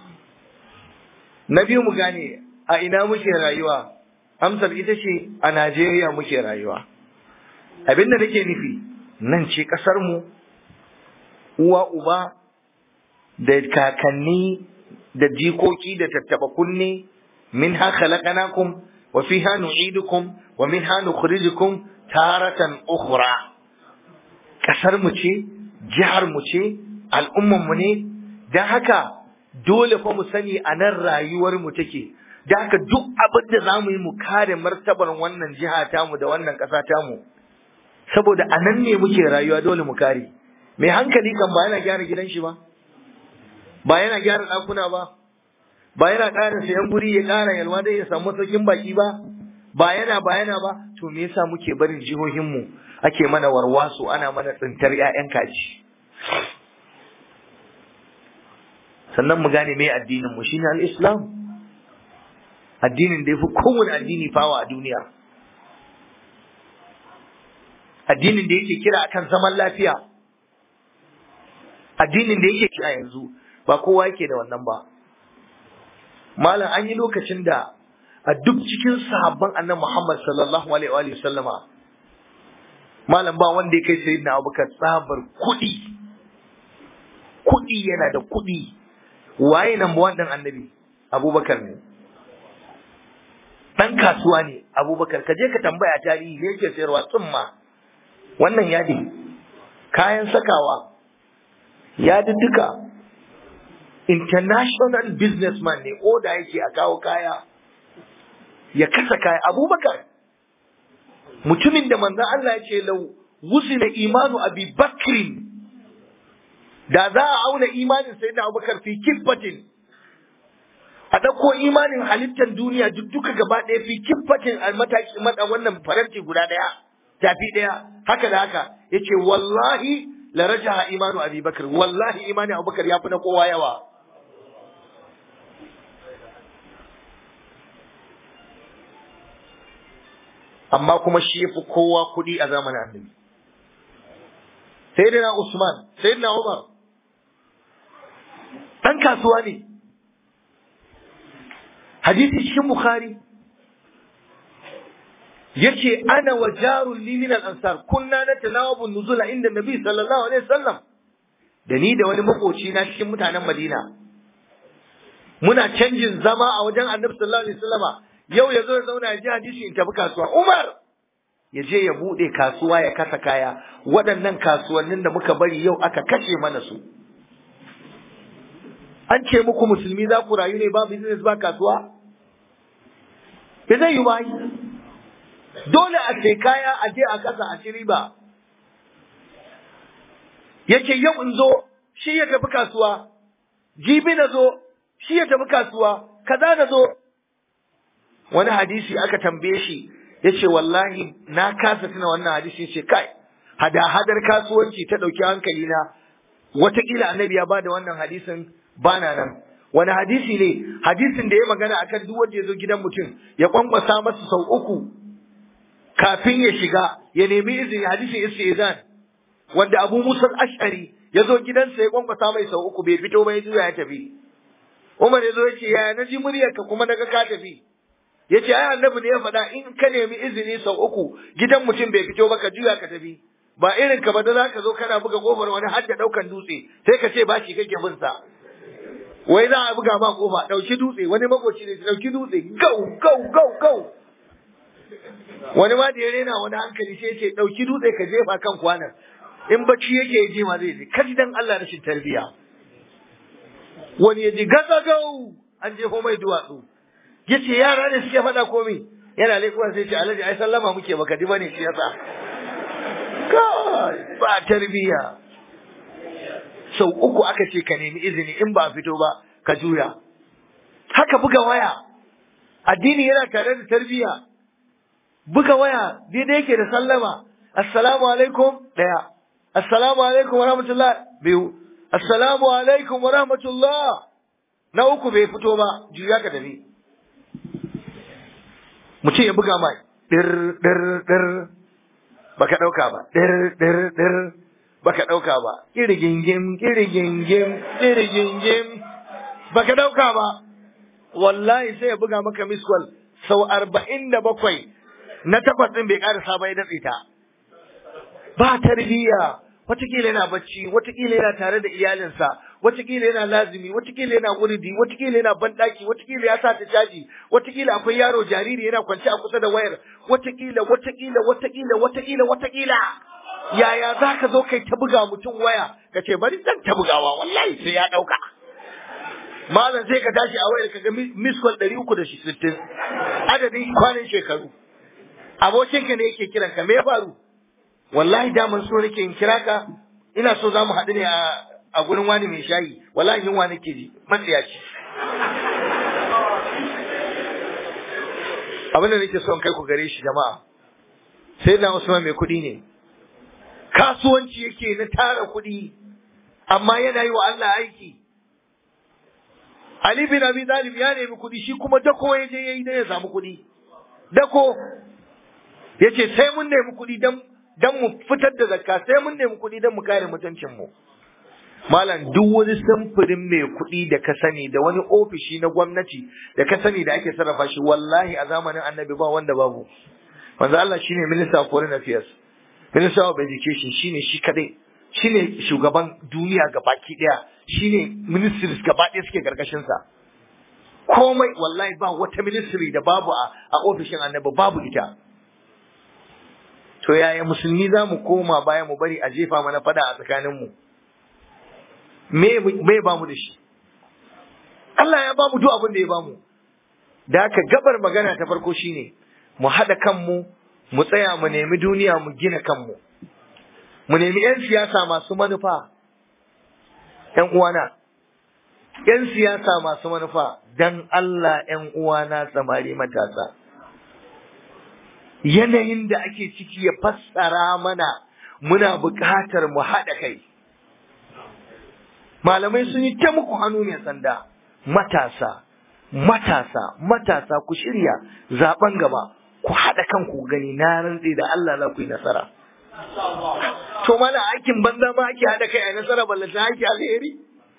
na biyu mu gane a ina muke rayuwa amsar ita ce a Najeriya muke rayuwa abinda nake nufi nan ce ƙasar mu uwa uba da kakanni da jikoki da tattaba kunne min ha khalaqnakum wa fiha nu'idukum wa minha nukhrijukum taratan ukhra ƙasar mu ce jihar mu ce al'umman mu ne dan haka dole fa mu sani a nan rayuwar mu take da haka duk abin da za mu yi mu kare martabar wannan jiha tamu da wannan ƙasa tamu saboda a nan ne muke rayuwa dole mu kare mai hankali kan ba yana gyara gidan shi ba ba yana gyara ɗakuna ba ba yana ƙara sayan guri ya ƙara yalwa dai ya samu saukin baki ba ba yana ba yana ba to me yasa muke barin jihohinmu ake mana warwaso ana mana tsintar 'ya'yan kaji sannan mu gane me addinin mu shine al-islam addinin da yafi kowane addini fawa a duniya addinin da yake kira akan zaman lafiya addinin da yake kira yanzu ba kowa yake da wannan ba malam an yi lokacin da a duk cikin sahabban annabi Muhammad sallallahu alaihi wa sallama malam ba wanda ya kai sayyidina Abubakar tsabar kuɗi kuɗi yana da kuɗi waye number one ɗin annabi Abubakar ne ɗan kasuwa ne Abubakar ka je ka tambaya tarihi ne yake sayarwa tsumma wannan yadi kayan sakawa yadudduka international businessman ne oda yake a kawo kaya ya kasa kaya abubakar mutumin da manzan Allah ya ce lau wusina imanu abi bakrin da za a auna imanin sai da abubakar fi kibbatin a ɗauko imanin halittar duniya duk duka gaba ɗaya fi kibbatin a mataki mata wannan faranti guda ɗaya tafi ɗaya haka da haka ya ce wallahi la rajaha imanu abi bakr wallahi imanin abubakar ya fi na kowa yawa amma kuma shi yafi kowa kuɗi a zamanin annabi sayyidina usman sayyidina umar dan kasuwa ne hadisi cikin bukhari yace ana wa jarul li min al-ansar kunna natanawabu nuzula inda nabi sallallahu alaihi wasallam da ni da wani makoci na cikin mutanen madina muna canjin zama a wajen annabi sallallahu alaihi wasallama yau ya zo ya zauna ya ji hadisi in tafi kasuwa Umar ya je ya bude kasuwa ya kasa kaya waɗannan kasuwannin da muka bari yau aka kashe mana su an ce muku musulmi za ku rayu ne ba business ba kasuwa ba zai yi ba dole a sai kaya a je a kasa a ci riba yace yau in zo shi ya tafi kasuwa jibi na zo shi ya tafi kasuwa kaza na zo wani hadisi aka tambaye shi ya ce wallahi na kasa tuna wannan hadisi ya ce kai hada-hadar kasuwanci ta ɗauki hankali na wataƙila annabi ya bada wannan hadisin bana nan wani hadisi ne hadisin da ya magana akan duk wanda ya zo gidan mutum ya kwankwasa masa sau uku kafin ya shiga ya nemi izini hadisin istizan wanda abu musa ash'ari ya zo gidansa ya kwankwasa mai sau uku bai fito ba ya juya ya tafi umar ya zo ya ce yaya na ji muryarka kuma naga ka tafi ya ce ai annabi ne ya faɗa in ka nemi izini sau uku gidan mutum bai fito ba ka juya ka tafi ba irin ka ba da zaka zo kana buga kofar wani har da ɗaukan dutse sai ka ce ba shi kake bin sa wai za a buga ma kofa ɗauki dutse wani makoci ne ɗauki dutse gau gau gau gau wani ma da ya rena wani hankali sai ce ɗauki dutse ka jefa kan kwanan in bacci yake je ma zai je kaji dan Allah rashin tarbiya wani ya ji gagagau an jefo mai duwatsu ya ce yara ne suke faɗa komi yana laifin sai ce alhaji ai sallama muke baka di bane shi yasa kai ba tarbiya sau uku aka ce ka nemi izini in ba fito ba ka juya haka buga waya addini yana tare da tarbiya buga waya daidai yake da sallama assalamu alaikum daya assalamu alaikum wa rahmatullah biyu assalamu alaikum wa rahmatullah na uku bai fito ba juya ka tafi mutum ya buga mai dir dir dir baka dauka ba dir dir dir baka dauka ba kirgingim kirgingim kirgingim baka dauka ba wallahi sai ya buga maka miskwal sau arba'in da bakwai na takwas ɗin bai ƙarasa ba ya datse ta ba tarbiyya watakila yana bacci watakila yana tare da iyalinsa watakila yana lazimi watakila yana wuridi watakila yana banɗaki watakila ya sa ta caji watakila akwai yaro jariri yana kwance a kusa da wayar watakila watakila watakila watakila watakila yaya za ka zo kai ta buga mutum waya ka ce bari zan ta bugawa wallahi sai ya ɗauka malam sai ka tashi a wayar ka ga miss call ɗari uku da sittin adadin kwanan shekaru abokinka ne yake kiran ka me ya faru wallahi daman so nake in kira ka ina so za mu haɗu ne a gurin wani mai shayi wallahi yunwa nake ji matsiyaci abin da nake son kai ku gare shi jama'a sai na Usman mai kuɗi ne kasuwanci yake na tara kuɗi amma yana yi wa Allah aiki Ali bin Abi Talib ya nemi kuɗi shi kuma dako ya je yayi dan ya samu kuɗi dako yace sai mun nemi kuɗi dan dan mu fitar da zakka sai mun nemi kuɗi dan mu kare mutuncin mu malam duk wani samfurin mai kuɗi da ka sani da wani ofishi na gwamnati da ka sani da ake sarrafa shi wallahi a zamanin annabi ba wanda babu manzo Allah shine minister of foreign affairs minister of education shine shi kadai shine shugaban duniya gabaki daya shine ministries gaba ɗaya suke karkashin sa komai wallahi ba wata ministry da babu a, a ofishin annabi babu ita to yaya musulmi za mu koma baya mu bari a jefa mana fada a tsakaninmu me me ba mu da shi Allah ya ba mu duk abin da ya ba mu da haka gabar magana ta farko shine mu haɗa kanmu mu tsaya mu nemi duniya mu gina kanmu mu nemi 'yan siyasa masu manufa 'yan uwana 'yan siyasa masu manufa dan Allah 'yan uwana samari matasa yanayin da ake ciki ya fassara mana muna buƙatar mu haɗa kai malamai sun yi ta muku hannu mai sanda matasa matasa matasa ku shirya zaben gaba ku haɗa kanku gani na rantse da Allah za ku yi nasara to mana aikin banza ma ake haɗa kai a nasara ballanta ake alheri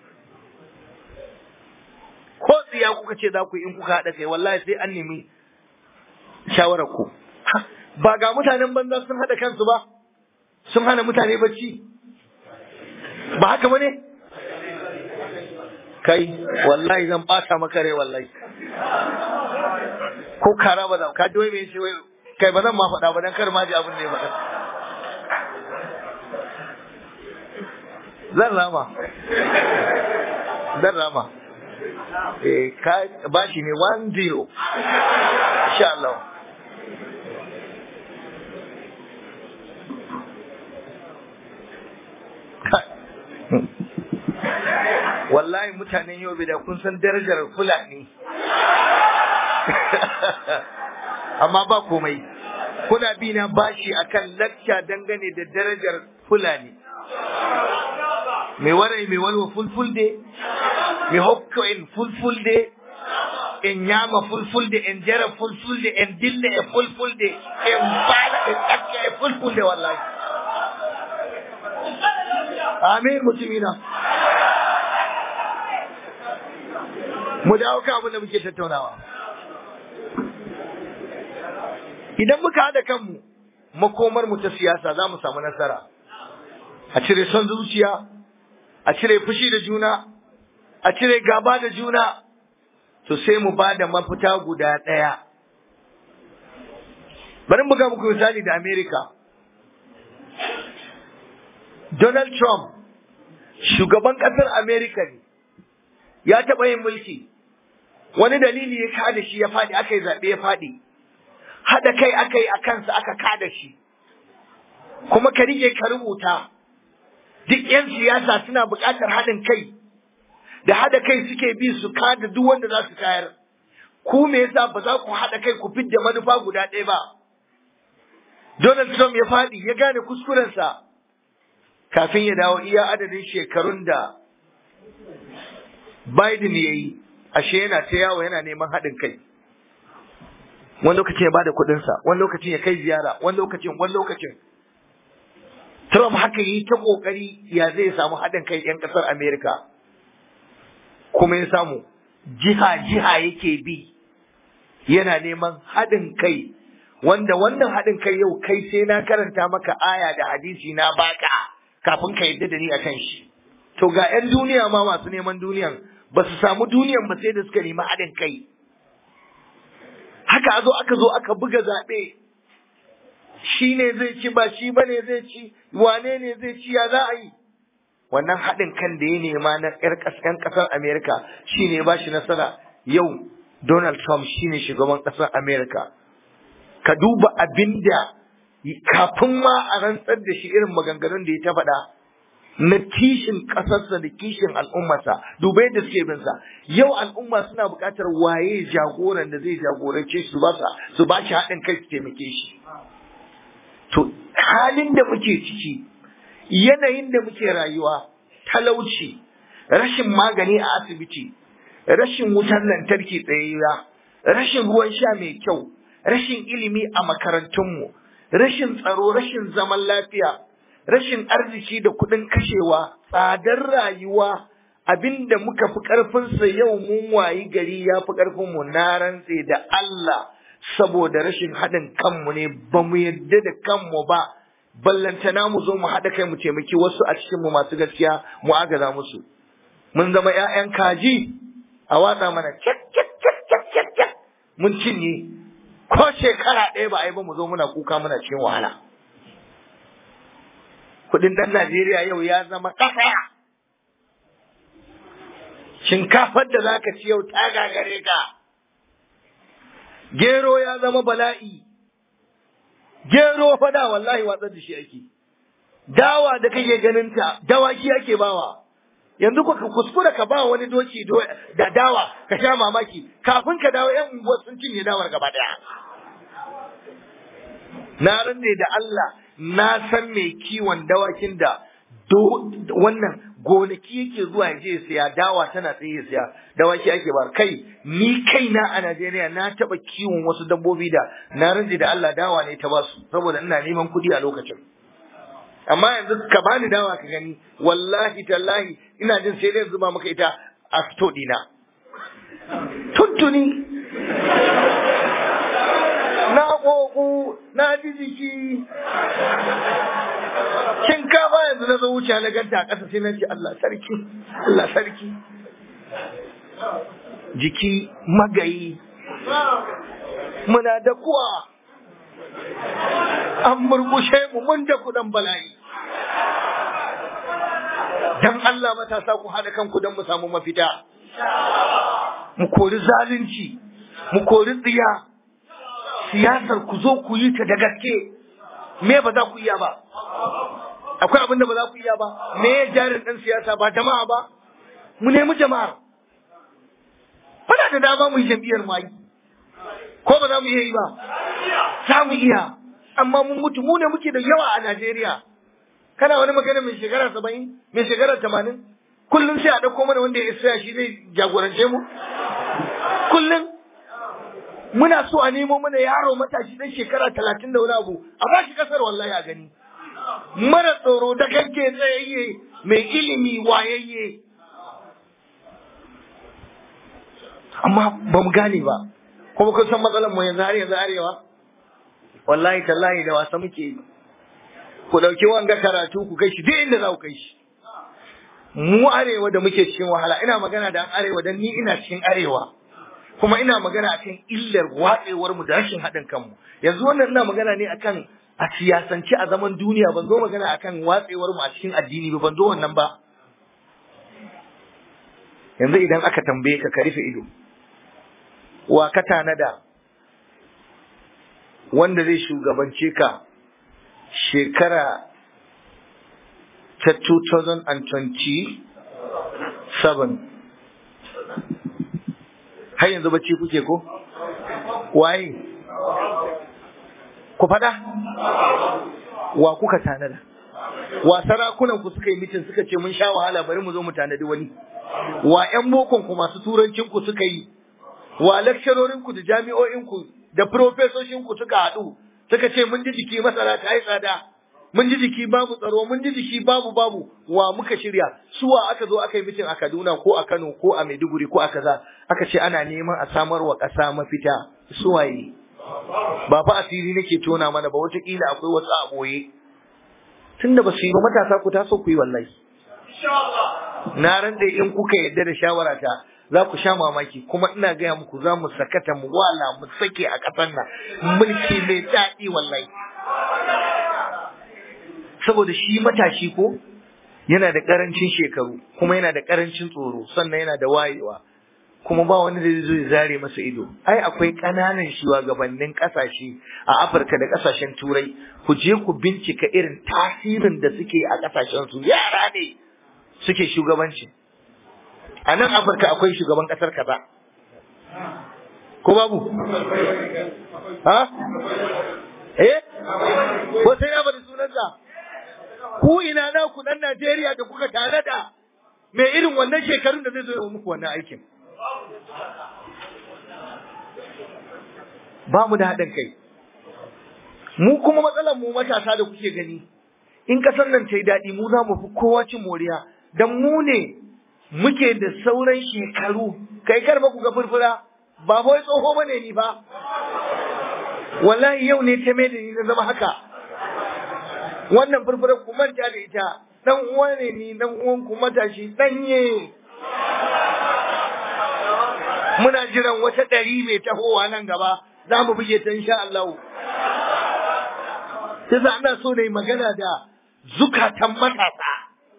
ko tsiya kuka ce za ku yi in kuka haɗa kai wallahi sai an nemi shawarar ku ba ga mutanen banza sun haɗa kansu ba sun hana mutane bacci ba haka ba ne kai wallahi zan ɓata maka rai wallahi ko kara ba za ka ji wai me shi wai kai ba zan ma faɗa ba dan kar ma ji abin da ya faɗa zan rama zan rama eh ka bashi ne 1 0 insha Allah wallahi mutanen yau da kun san darajar fulani amma ba komai kuna bi na bashi akan lacca dangane da darajar fulani mai warai mai walwa fulfulde mai hokko in fulfulde in yama fulfulde in jara fulfulde in dille e fulfulde in bala in tsakka e fulfulde wallahi amin mutumina mu dawo kan abin da muke tattaunawa idan muka haɗa kanmu makomar mu ta siyasa za mu samu nasara a cire son zuciya a cire fushi da juna a cire gaba da juna to sai mu ba da mafita guda ɗaya bari mu ga muku misali da Amerika. Donald Trump shugaban ƙasar Amerika ne ya taɓa yin mulki wani dalili ya kada shi ya faɗi aka yi zaɓe ya faɗi haɗa kai aka yi a kansa aka kada shi kuma ka rike ka rubuta duk 'yan siyasa suna buƙatar haɗin kai da haɗa kai suke bi su kada duk wanda za su kayar ku me yasa ba za ku haɗa kai ku fidda manufa guda ɗaya ba Donald Trump ya faɗi ya gane kuskurensa kafin ya dawo iya adadin shekarun da Biden ya yi ashe yana ta yawo yana neman haɗin kai wani lokacin ya bada kuɗinsa wani lokacin ya kai ziyara wani lokacin wani lokacin Trump haka yi ta ƙoƙari ya zai samu haɗin kai 'yan ƙasar Amerika kuma ya samu jiha-jiha yake bi yana neman haɗin kai wanda wannan haɗin kai yau kai sai na karanta maka aya da hadisi na baka kafin ka yadda da ni akan shi to ga 'yan duniya ma masu neman duniyan ba su samu duniyan ba sai da suka nemi haɗin kai haka a zo aka zo aka buga zaɓe shi ne zai ci ba shi ba ne zai ci wane ne zai ci ya za a yi wannan haɗin kan da ya nema na ƴan ƙasar Amerika shi ne ba shi nasara yau Donald Trump shi ne shugaban ƙasar Amerika ka duba abin da kafin ma a rantsar da shi irin maganganun da ya ta faɗa na kishin ƙasarsa da kishin al'ummarsa duba yadda suke bin sa yau al'umma suna buƙatar waye jagoran da zai jagorance su ba su ba shi haɗin kai su taimake shi to halin da muke ciki yanayin da muke rayuwa talauci rashin magani a asibiti rashin wutar lantarki tsayayya rashin ruwan sha mai kyau rashin ilimi a makarantunmu rashin tsaro rashin zaman lafiya rashin arziki da kuɗin kashewa tsadar rayuwa abinda muka fi ƙarfinsa yau mun wayi gari ya fi ƙarfinmu na rantse da Allah saboda rashin haɗin kanmu ne ba mu yadda da kanmu ba ballantana mu zo mu haɗa kai mu taimaki wasu a cikinmu masu gaskiya mu agaza musu mun zama ‘ya'yan kaji a watsa mana cak cak cak cak cak cak mun cinye ko shekara ɗaya ba a yi ba mu zo muna kuka muna cikin wahala kuɗin ɗan Najeriya yau ya zama ƙasa shinkafar da za ka ci yau ta gagare ka gero ya zama bala'i gero fada wallahi watsar da shi ake dawa da kake ganin ta dawaki ake bawa yanzu ka kuskura ka ba wani doki da dawa ka sha mamaki kafin ka dawo yan unguwar sun cinye dawar gaba daya na ranne da Allah na san mai kiwon dawakin da wannan gonaki yake zuwa ya je siya dawa tana tsaye ya siya dawaki ake ba kai ni kaina a Najeriya na taba kiwon wasu dabbobi da na ranne da Allah dawa ne ta basu saboda ina neman kuɗi a lokacin amma yanzu ka bani dawa ka gani wallahi tallahi ina jin sai dai zuba maka ita a fito dina tuntuni na ƙoƙo na ji jiki shinkafa yanzu na zo wuce na ganta a ƙasa sai na ce Allah sarki Allah sarki jiki magayi muna da kuwa an murmushe mu mun da kudan bala'i dan Allah matasa ku haɗa kanku don mu samu mafita mu kori zalunci mu kori tsiya siyasar ku zo ku yi ta da gaske me ba za ku iya ba akwai abin da ba za ku iya ba me ya jarin ɗan siyasa ba jama'a ba mu nemi jama'ar muna da dama mu yi jam'iyyar mu ko ba za mu iya yi ba za mu iya amma mun mutu mu ne muke da yawa a Najeriya kana wani magana mai shekara saba'in mai shekara tamanin kullum sai a ɗauko mana wanda ya isa shi zai jagorance mu kullum muna so a nemo mana yaro matashi dan shekara talatin da wani abu a ba shi kasar wallahi a gani mara tsoro da kanke tsayayye mai ilimi wayayye amma ba mu gane ba kuma kun san matsalar mu yanzu har yanzu arewa wallahi tallahi da wasa muke yi ku ɗauki wanga karatu ku kai shi duk inda za ku kai shi mu arewa da muke cikin wahala ina magana da arewa dan ni ina cikin arewa kuma ina magana akan illar watsewar mu da rashin haɗin kanmu yanzu wannan ina magana ne akan a siyasance a zaman duniya ban zo magana akan watsewar mu a cikin addini ba ban zo wannan ba yanzu idan aka tambaye ka ka rufe ido wa ka tanada wanda zai shugabance ka shekara ta 2027 har yanzu bacci kuke ko? waye ku fada wa kuka tanada wa sarakunan ku suka yi mitin suka ce mun sha wahala bari mu zo mu tanadi wani wa ƴan bokon ku masu turancin ku suka yi wa lecturorin ku da jami'o'in ku da profesoshin ku suka haɗu suka ce mun ji jiki masara ta yi tsada mun ji jiki babu tsaro mun ji jiki babu babu wa muka shirya suwa aka zo aka yi mitin a Kaduna ko a Kano ko a Maiduguri ko a kaza aka ce ana neman a samar wa ƙasa mafita suwaye ba fa asiri nake tona mana ba wataƙila akwai wasu a ɓoye tunda ba su yi ba matasa ku taso ku yi wallahi na ran da in kuka yadda da shawarata za ku sha mamaki kuma ina gaya muku za mu sakata mu wala mu sake a ƙasar nan mulki mai daɗi wallahi saboda shi matashi ko yana da ƙarancin shekaru kuma yana da ƙarancin tsoro sannan yana da wayewa kuma ba wani da zai zare masa ido ai akwai ƙananan shugabannin ƙasashe a Afirka da ƙasashen Turai ku je ku bincika irin tasirin da suke a ƙasashen su yara ne suke shugabanci a nan Afirka akwai shugaban ƙasar kaza ko babu ha eh ko sai ya bari sunansa ku ina na ku dan Najeriya da kuka tare da mai irin wannan shekarun da zai zo ya muku wannan aikin ba mu da haɗin kai mu kuma matsalar mu matasa da kuke gani in kasar nan ta yi daɗi mu za mu fi kowa cin moriya don mu ne muke da sauran shekaru kai kar ba ku ga furfura ba wai tsoho bane ni ba wallahi yau ne ta mai da ni na zama haka wannan furfura ku manta da ita dan uwa ne ni dan uwan ku matashi danye muna jiran wata ɗari mai tahowa nan gaba za mu buge ta insha Allah sai za ana so na yi magana da zukatan matasa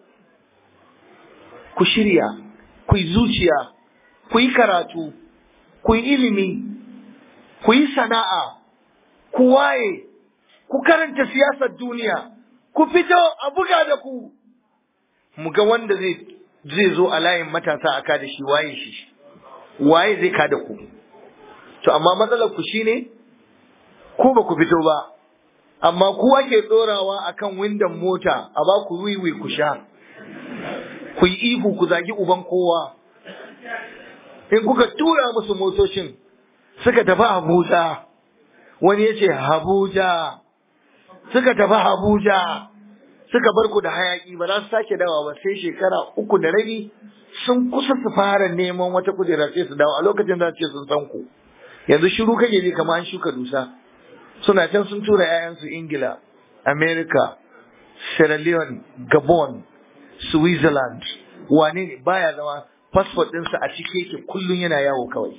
ku shirya ku yi zuciya ku yi karatu ku yi ilimi ku yi sana'a ku waye ku karanta siyasar duniya ku fito a buga da ku mu ga wanda zai zai zo a layin matasa a kada shi waye shi waye zai kada ku to amma matsalar ku shine ku ba ku fito ba amma ku ake tsorawa akan windon mota a ba ku wiwi ku sha ku yi ihu ku zagi uban kowa in kuka tura musu motocin suka tafi Abuja wani ya ce Abuja suka tafi Abuja suka bar ku da hayaki ba za su sake dawa ba sai shekara uku da rabi sun kusa su fara neman wata kujera sai su dawo a lokacin za su ce sun san ku yanzu shiru kake ji kamar an shuka dusa suna can sun tura 'ya'yansu Ingila America Sierra Leone Gabon Switzerland wane ne baya zama passport ɗinsa a cike yake kullum yana yawo kawai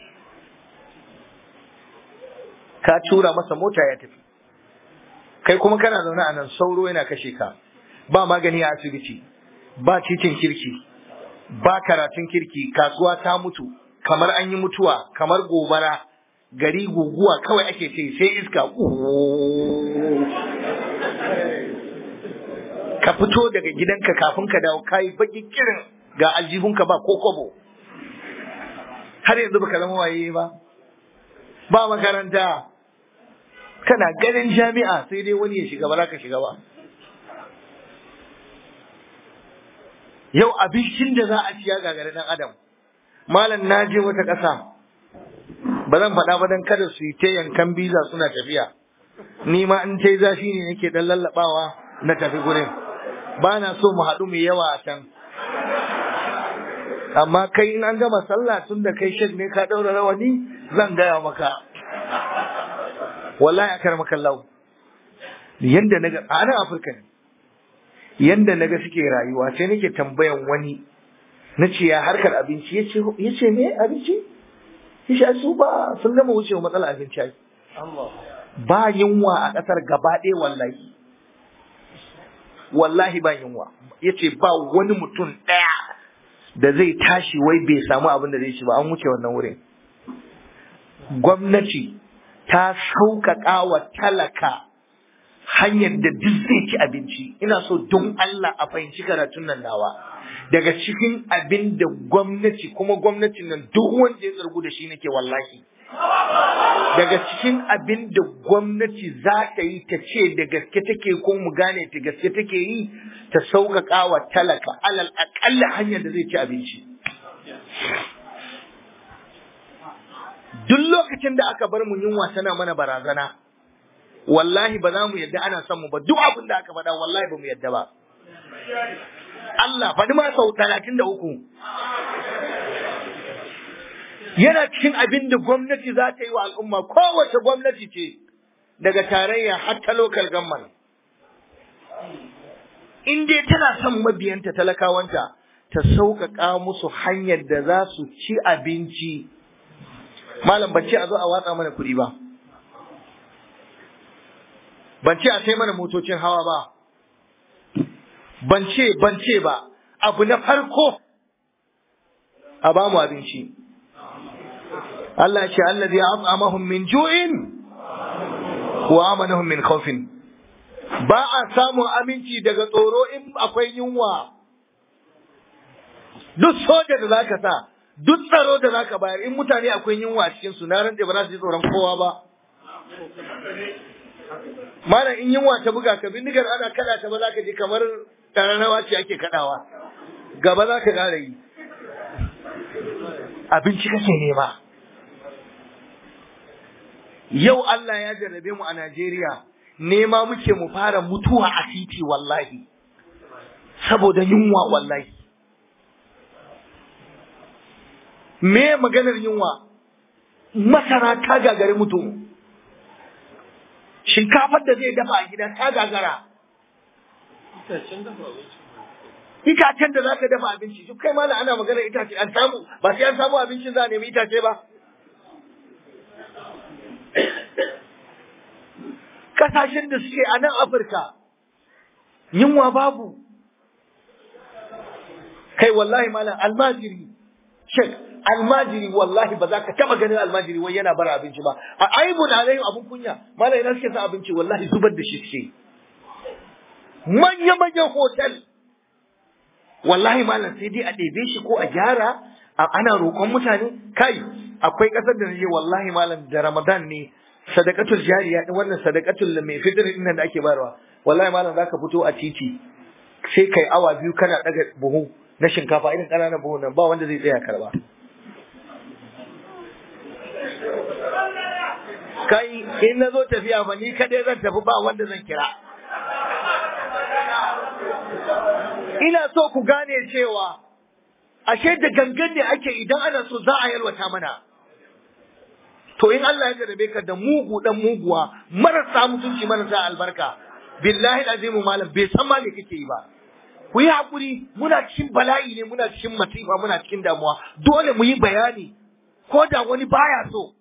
ka tura masa mota ya tafi kai kuma kana zaune a nan sauro yana kashe ka ba magani a asibiti ba titin kirki ba karatun kirki kasuwa ta mutu kamar an yi mutuwa kamar gobara gari guguwa kawai ake ce sai iska ka fito daga gidanka kafin ka dawo kayi baki kirin ga aljihunka ba ko kobo har yanzu baka zama waye ba ba makaranta kana ganin jami'a sai dai wani ya shiga ba za ka shiga ba yau abincin da za a ciya gagare dan adam malam na je wata ƙasa ba zan faɗa ba dan kada su yi ta yankan biza suna tafiya ni ma in ta yi zafi ne nake dan lallabawa na tafi gurin ba na so mu haɗu mu yawa a can amma kai in an gama sallah tun da kai shek ne ka ɗaura rawani zan gaya maka wallahi akar maka lau yanda naga a nan afirka ne yanda naga suke rayuwa sai nake tambayan wani na ce ya harkar abinci ya ce me abinci ya ce su ba sun gama wucewa matsalar abinci ai ba yunwa a ƙasar gaba ɗaya wallahi wallahi ba yunwa ya ce ba wani mutum ɗaya da zai tashi wai bai samu abin da zai ci ba an wuce wannan wurin gwamnati ta sauƙaƙa wa talaka hanyar da duk zai ci abinci ina so don Allah a fahimci karatun nan nawa daga cikin abin da gwamnati kuma gwamnatin nan duk wanda ya tsargu da shi nake wallahi daga cikin abin da gwamnati za ta yi ta ce da gaske take ko mu gane ta gaske take yi ta sauƙaƙa wa talaka alal aƙalla hanyar da zai ci abinci duk lokacin da aka bar mu yunwa tana mana barazana wallahi ba za mu yadda ana son mu ba duk abin da aka faɗa wallahi ba mu yadda ba Allah faɗi ma sau talatin da uku yana cikin abin da gwamnati za ta yi wa al'umma kowace gwamnati ce daga tarayya har ta local government in dai tana son mabiyanta talakawanta ta sauƙaƙa musu hanyar da za su ci abinci malam ban ce a zo a watsa mana kuɗi ba ban ce a sai mana motocin hawa ba ban ce ban ce ba abu na farko a ba mu abinci Allah ce allazi at'amahum min ju'in wa amanahum min khawfin ba a samun aminci daga tsoro in akwai yunwa duk soja da zaka sa duk tsaro da zaka bayar in mutane akwai yunwa a cikin su na rantse ba za su ji tsoron kowa ba Malam in yunwa ta buga ka bindigar ana kada ta ba za ka ji kamar ƙararrawa ce ake kadawa. Gaba za ka ƙara yi. Abinci kake nema. Yau Allah ya jarrabe mu a Najeriya nema muke mu fara mutuwa a titi wallahi saboda yunwa wallahi me maganar yunwa masara ta gagari mutum shinkafar da zai dafa a gida ta gagara itacen da za ka dafa abinci duk kai mana ana maganar itace an samu ba sai an samu abincin za a nemi itace ba kasashen da suke a nan afirka yunwa babu kai wallahi malam almajiri shek almajiri wallahi ba za ka taba ganin almajiri wai yana bara abinci ba a aibun alayhim abun kunya malam ina suke sa abinci wallahi zubar da shi suke manya manyan hotel wallahi malam sai dai a ɗebe shi ko a gyara ana roƙon mutane kai akwai ƙasar da naje wallahi malam da ramadan ne sadakatul jariya din wannan sadakatul mai fitr din da ake bayarwa wallahi malam zaka fito a titi sai kai awa biyu kana daga buhu na shinkafa irin ƙananan buhu nan ba wanda zai tsaya karba kai in na zo tafiya ba ni kadai zan tafi ba wanda zan kira ina so ku gane cewa ashe da gangan ne ake idan ana so za a yalwata mana to in Allah ya jarabe ka da mugu dan muguwa marasa mutunci marasa albarka billahi azimu malam bai san ma me kake yi ba ku yi hakuri muna cikin bala'i ne muna cikin masifa muna cikin damuwa dole mu yi bayani ko da wani baya so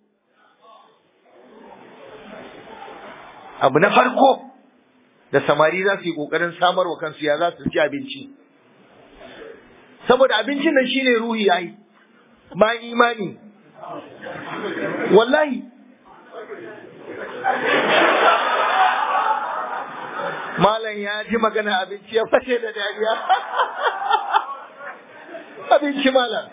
abu na farko da samari za su yi kokarin samar wa kansu ya za su ci abinci saboda abincin nan shine ruhi yayi ma imani wallahi malam ya ji magana abinci ya fashe da dariya abinci malam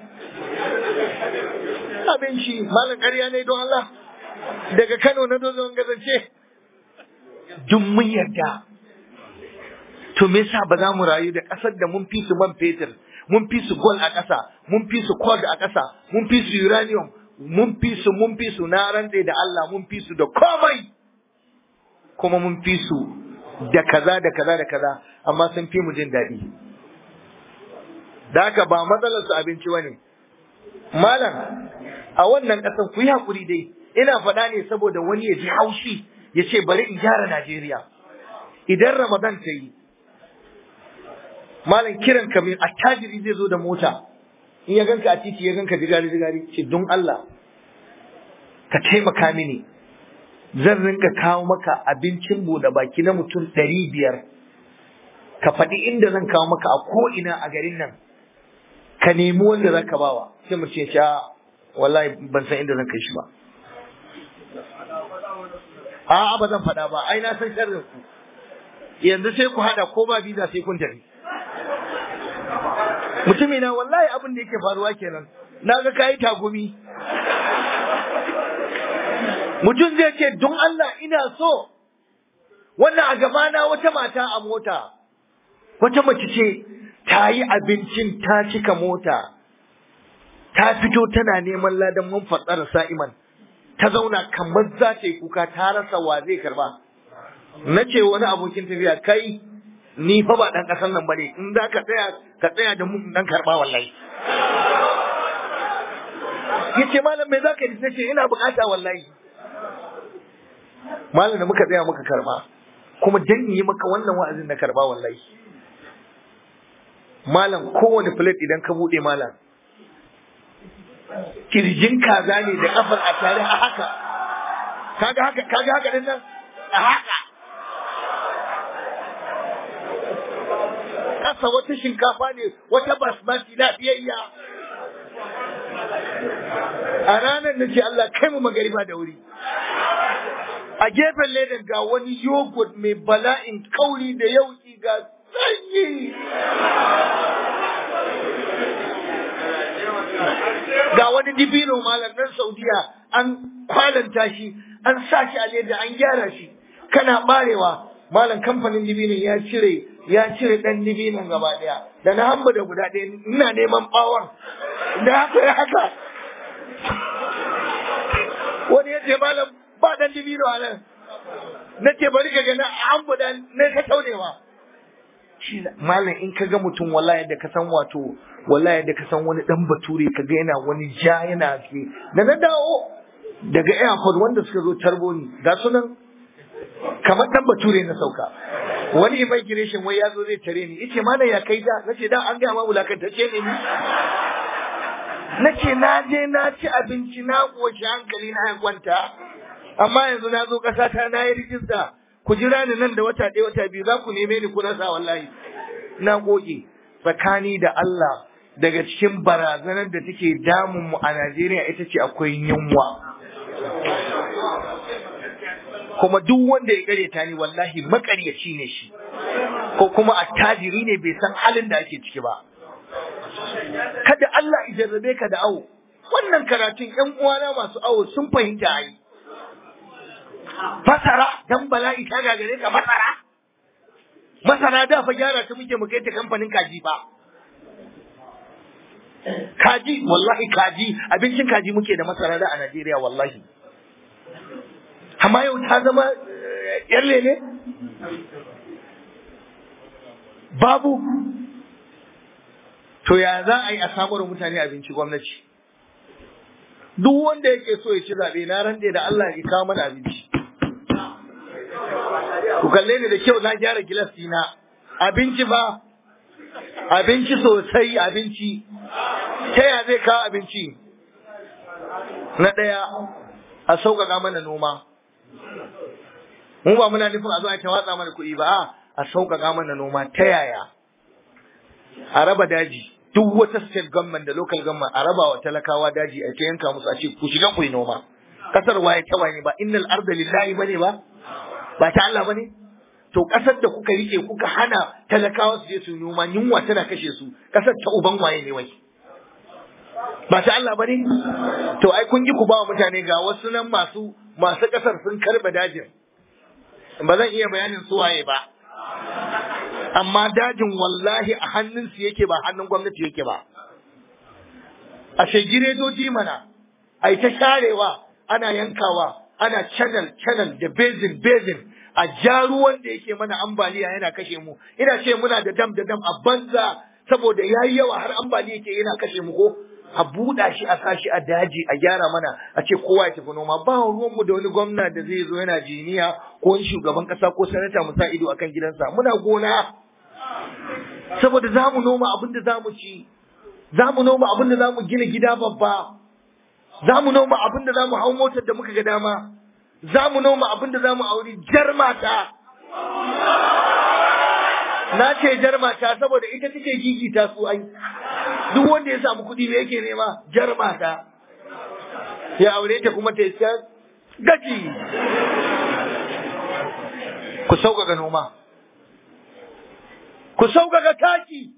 abinci malam ƙarya ne don Allah daga Kano na dozon gazance duk mun yarda to me yasa ba za mu rayu da ƙasar da mun fi su man fetur mun fi su gold a ƙasa mun fi su gold a ƙasa mun fi su uranium mun fi su mun fi su na rantse da Allah mun fi su da komai kuma mun fi su da kaza da kaza da kaza amma sun fi mu jin daɗi da haka ba matsalar su abinci bane malam a wannan ƙasar ku yi haƙuri dai ina faɗa ne saboda wani ya ji haushi ya ce bari in gyara Najeriya idan Ramadan ta yi malam kiran ka mai attajiri zai zo da mota in ya ganka a titi ya ganka jigari jigari ce don Allah ka taimaka mini zan rinka kawo maka abincin bude baki na mutum ɗari biyar ka faɗi inda zan kawo maka a ko'ina a garin nan ka nemi wanda za ka bawa sai mu ce sha wallahi ban san inda zan kai shi ba a'a ba zan faɗa ba ai na san sharrin ku yanzu sai ku haɗa ko ba biza sai kun tafi mutumi na wallahi abin da yake faruwa kenan na ga kayi tagumi mutum zai ce don Allah ina so wannan a gabana wata mata a mota wata mace ce ta yi abincin ta cika mota ta fito tana neman ladan mun fatsara sa'iman ta zauna kamar za ta yi kuka ta rasa wa zai karba na ce wani abokin tafiya kai ni fa ba dan kasan nan bane in za ka tsaya ka tsaya da mun dan karba wallahi yace malam me zaka yi nace ina bukata wallahi malam da muka tsaya muka karba kuma dan yi maka wannan wa'azin na karba wallahi malam kowane plate idan ka bude malam kirjin kaza ne da kafar a tare a haka kaga haka kaga haka din nan a haka kasa wata shinkafa ne wata basmati lafiyayya a ranar na ce Allah kai mu magariba da wuri a gefen ledan ga wani yogurt mai bala'in kauri da yauki ga sanyi ga wani dibino malam nan saudiya an kwalanta shi an sa shi a leda an gyara shi kana barewa malam kamfanin dibinin ya cire ya cire dan dibinin gaba daya da na hamba da guda ɗaya ina neman bawon da haka ya haka wani ya ce malam ba dan dibino a nan na ce bari ka gana an buɗa na ka taunewa malam in ka ga mutum wallahi da ka san wato wallahi da ka san wani dan bature ka ga yana wani ja yana ke da na dawo daga airport wanda suka zo tarbo ni ga sunan kamar dan bature na sauka wani immigration wai ya zo zai tare ni yace mana ya kai da nace da an ga ma wulakantacce ne ni nace na je na ci abinci na koshi hankali na ya kwanta amma yanzu na zo ƙasa ta na yi rijista ku jira ni nan da wata ɗaya wata biyu za ku neme ni ku rasa wallahi na goge tsakani da Allah daga cikin barazanar da take damun mu a Najeriya ita ce akwai yunwa kuma duk wanda ya kareta ni wallahi makaryaci ne shi ko kuma attajiri ne bai san halin da ake ciki ba kada Allah ya jarrabe ka da awo wannan karatun ƴan uwana masu awo sun fahimta ai masara dan bala'i ta gagare ka masara masara da fa gyara ta muke mu kai ta kamfanin kaji ba kaji wallahi kaji abincin kaji muke da masara da a Najeriya wallahi amma yau ta zama yar lele babu to ya za a yi a samar mutane abinci gwamnati duk wanda yake so ya ci zaɓe na rande da Allah ya kawo mana abinci ku kalle ni da kyau na gyara gilas dina abinci ba abinci sosai abinci ta ya zai kawo abinci na ɗaya a sauƙaƙa mana noma mu ba muna nufin a zo a ta watsa mana kuɗi ba a sauƙaƙa mana noma ta yaya a raba daji duk wata state government da local government a raba wa talakawa daji a ta yanka musu a ce ku shiga ku yi noma kasar waye ta waye ba innal arda lillahi bane ba ba ta Allah bane to kasar da kuka rike kuka hana talakawa su je su noma yunwa tana kashe su kasar ta uban waye ne wai ba ta Allah bane to ai kun ji ku ba wa mutane ga wasu nan masu masu kasar sun karba dajin ba zan iya bayanin su waye ba amma dajin wallahi a hannunsu yake ba hannun gwamnati yake ba a giredoji mana a ta sharewa ana yankawa ana channel channel da basin basin a ja ruwan da yake mana ambaliya yana kashe mu ina ce muna da dam da dam a banza saboda yayi yawa har ambaliya yake yana kashe mu ko a buɗa shi a sashi a daji a gyara mana a ce kowa ya tafi noma ba ruwan mu da wani gwamna da zai zo yana jiniya ko wani shugaban kasa ko sanata mu sa ido akan gidansa muna gona saboda za mu noma abin da za mu ci za mu noma abin da za mu gina gida babba za mu noma abin da za mu hau motar da muka ga dama za mu noma abin da za mu auri jar mata na ce jar mata saboda ita take gigita su ai duk wanda ya samu kuɗi me yake nema jar mata ya aure ta kuma ta yi gaji ku sauƙaƙa noma ku sauƙaƙa taki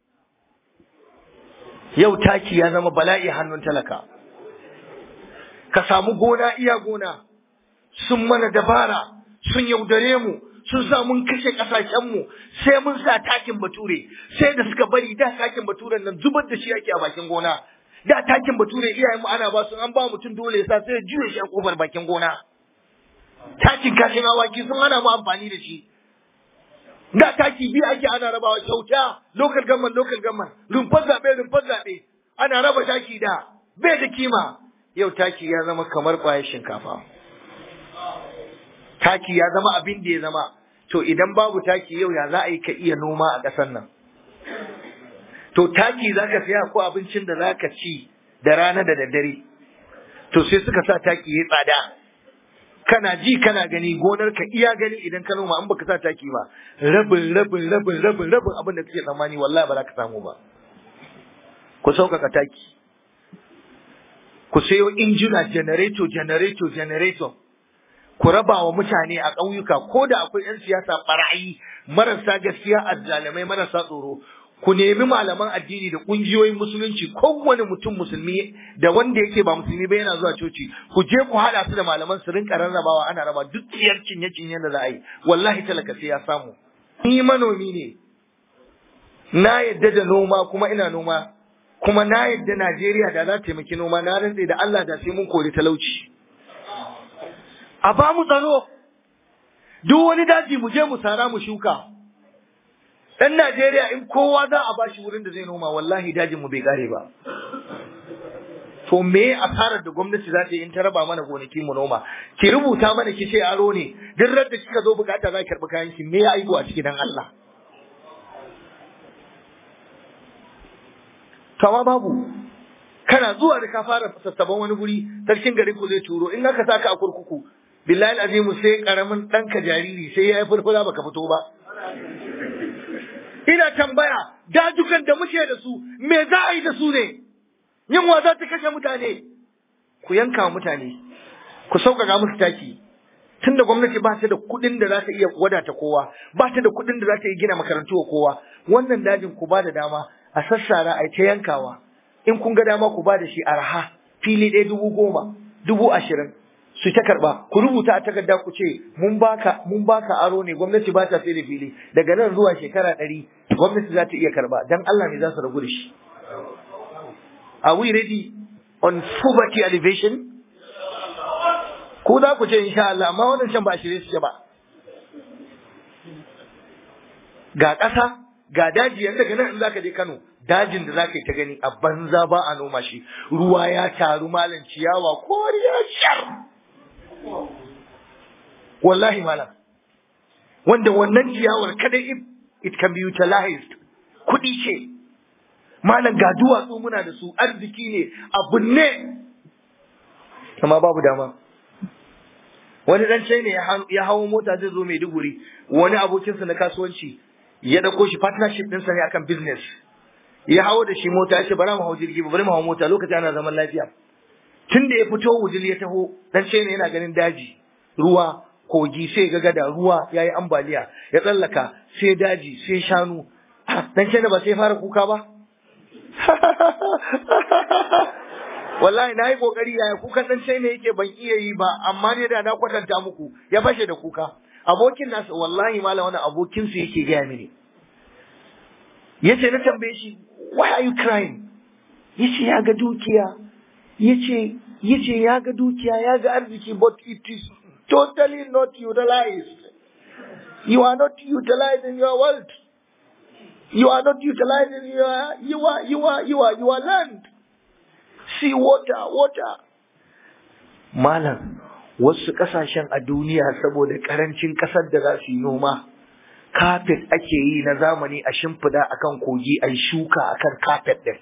yau taki ya zama bala'i hannun talaka ka samu gona iya gona sun mana dabara sun yaudare mu sun sa mun kashe ƙasashenmu sai mun sa takin bature sai da suka bari da takin baturen nan zubar da shi ake a bakin gona da takin bature iyayen mu ana ba su an ba mutum dole ya sa sai ya juye shi a kofar bakin gona takin kashin awaki sun hana mu amfani da shi da taki biyu ake ana rabawa kyauta local government local government rumfar zaɓe rumfar zaɓe ana raba taki da bai da kima yau taki ya zama kamar ƙwayar shinkafa taki ya zama abin da ya zama to idan babu taki yau ya za a yi ka iya noma a ƙasar nan to taki za ka siya ko abincin da za ka ci da rana da daddare to sai suka sa taki ya tsada kana ji kana gani gonar ka iya gani idan ka noma an baka sa taki ba rabin rabin rabin rabin rabin abin da kake tsammani wallahi ba za ka samu ba ku sauƙaƙa taki ku sayo injina generator generator generator ku raba wa mutane a ƙauyuka ko da akwai 'yan siyasa barayi marasa gaskiya azzalamai marasa tsoro ku nemi malaman addini da ƙungiyoyin musulunci kowane mutum musulmi da wanda yake ba musulmi ba yana zuwa coci ku je ku haɗa su da malaman su rinka rarrabawa ana raba duk tsiyar cinye cinye da za a yi wallahi talaka sai ya samu ni manomi ne na yadda da noma kuma ina noma kuma na yadda Najeriya da za ta taimaki noma na rantse da Allah da sai mun kori talauci a ba mu tsaro duk wani daji mu je mu sara mu shuka ɗan Najeriya in kowa za a bashi wurin da zai noma wallahi dajin mu bai kare ba to me asarar da gwamnati za ta yi in ta raba mana gonaki mu noma ki rubuta mana ki ce aro ne duk da kika zo bukata za ki karɓi kayan ki me ya aibu a ciki dan Allah kama babu kana zuwa da ka fara sassaban wani guri sarkin garin ku zai turo in aka saka a kurkuku billahi azimu sai karamin ɗanka jariri sai ya yi fulfula baka fito ba ina tambaya dajukan da muke da su me za a yi da su ne yunwa za ta kashe mutane ku yanka mutane ku sauƙaƙa musu taki tunda gwamnati ba ta da kuɗin da za ta iya wadata kowa ba ta da kuɗin da za ta iya gina makarantu wa kowa wannan dajin ku ba da dama a sassara a ta yankawa in kun ga dama ku ba da shi arha fili ɗaya dubu goma dubu ashirin su ta karɓa ku rubuta a takarda ku ce mun baka mun baka aro ne gwamnati ba ta sai da fili daga nan zuwa shekara ɗari gwamnati za ta iya karɓa dan Allah ne za su ragu da shi Are we ready on poverty elevation? Ku za ku ce insha Allah, amma wannan shan ba a shirye su ba. Ga ƙasa, ga daji yanzu daga nan in za ka je Kano, dajin da za ka yi ta gani a banza ba a noma shi, ruwa ya taru malam ciyawa koriya shar. Wallahi malam. Wanda wannan ciyawar kadai it can be utilized. Kuɗi ce. malam ga duwatsu muna da su arziki ne abu ne amma babu dama wani dan ne ya hawo mota zai zo Maiduguri wani abokinsa na kasuwanci ya dauko shi partnership ɗinsa ne akan business ya hawo da shi mota ya ce bari mu hau jirgi bari mu hau mota lokaci ana zaman lafiya tun da ya fito wujil ya taho dan ne yana ganin daji ruwa kogi sai ga gada ruwa yayi ambaliya ya tsallaka sai daji sai shanu dan ne ba sai fara kuka ba wallahi na yi kokari yaya kukan dan sai ne yake ban iya yi ba amma ne da na kwatanta muku ya fashe da kuka abokin nasa wallahi malam wani abokin su yake gaya mini yace na tambaye shi why are you crying yace ya ga dukiya yace yace ya ga dukiya ya ga arziki but it is totally not utilized you are not utilizing your wealth you are not utilizing your your your your your land see water water malam wasu kasashen a duniya saboda karancin kasar da za su yi noma kafet ake yi na zamani a shimfida akan kogi a shuka akan kafet din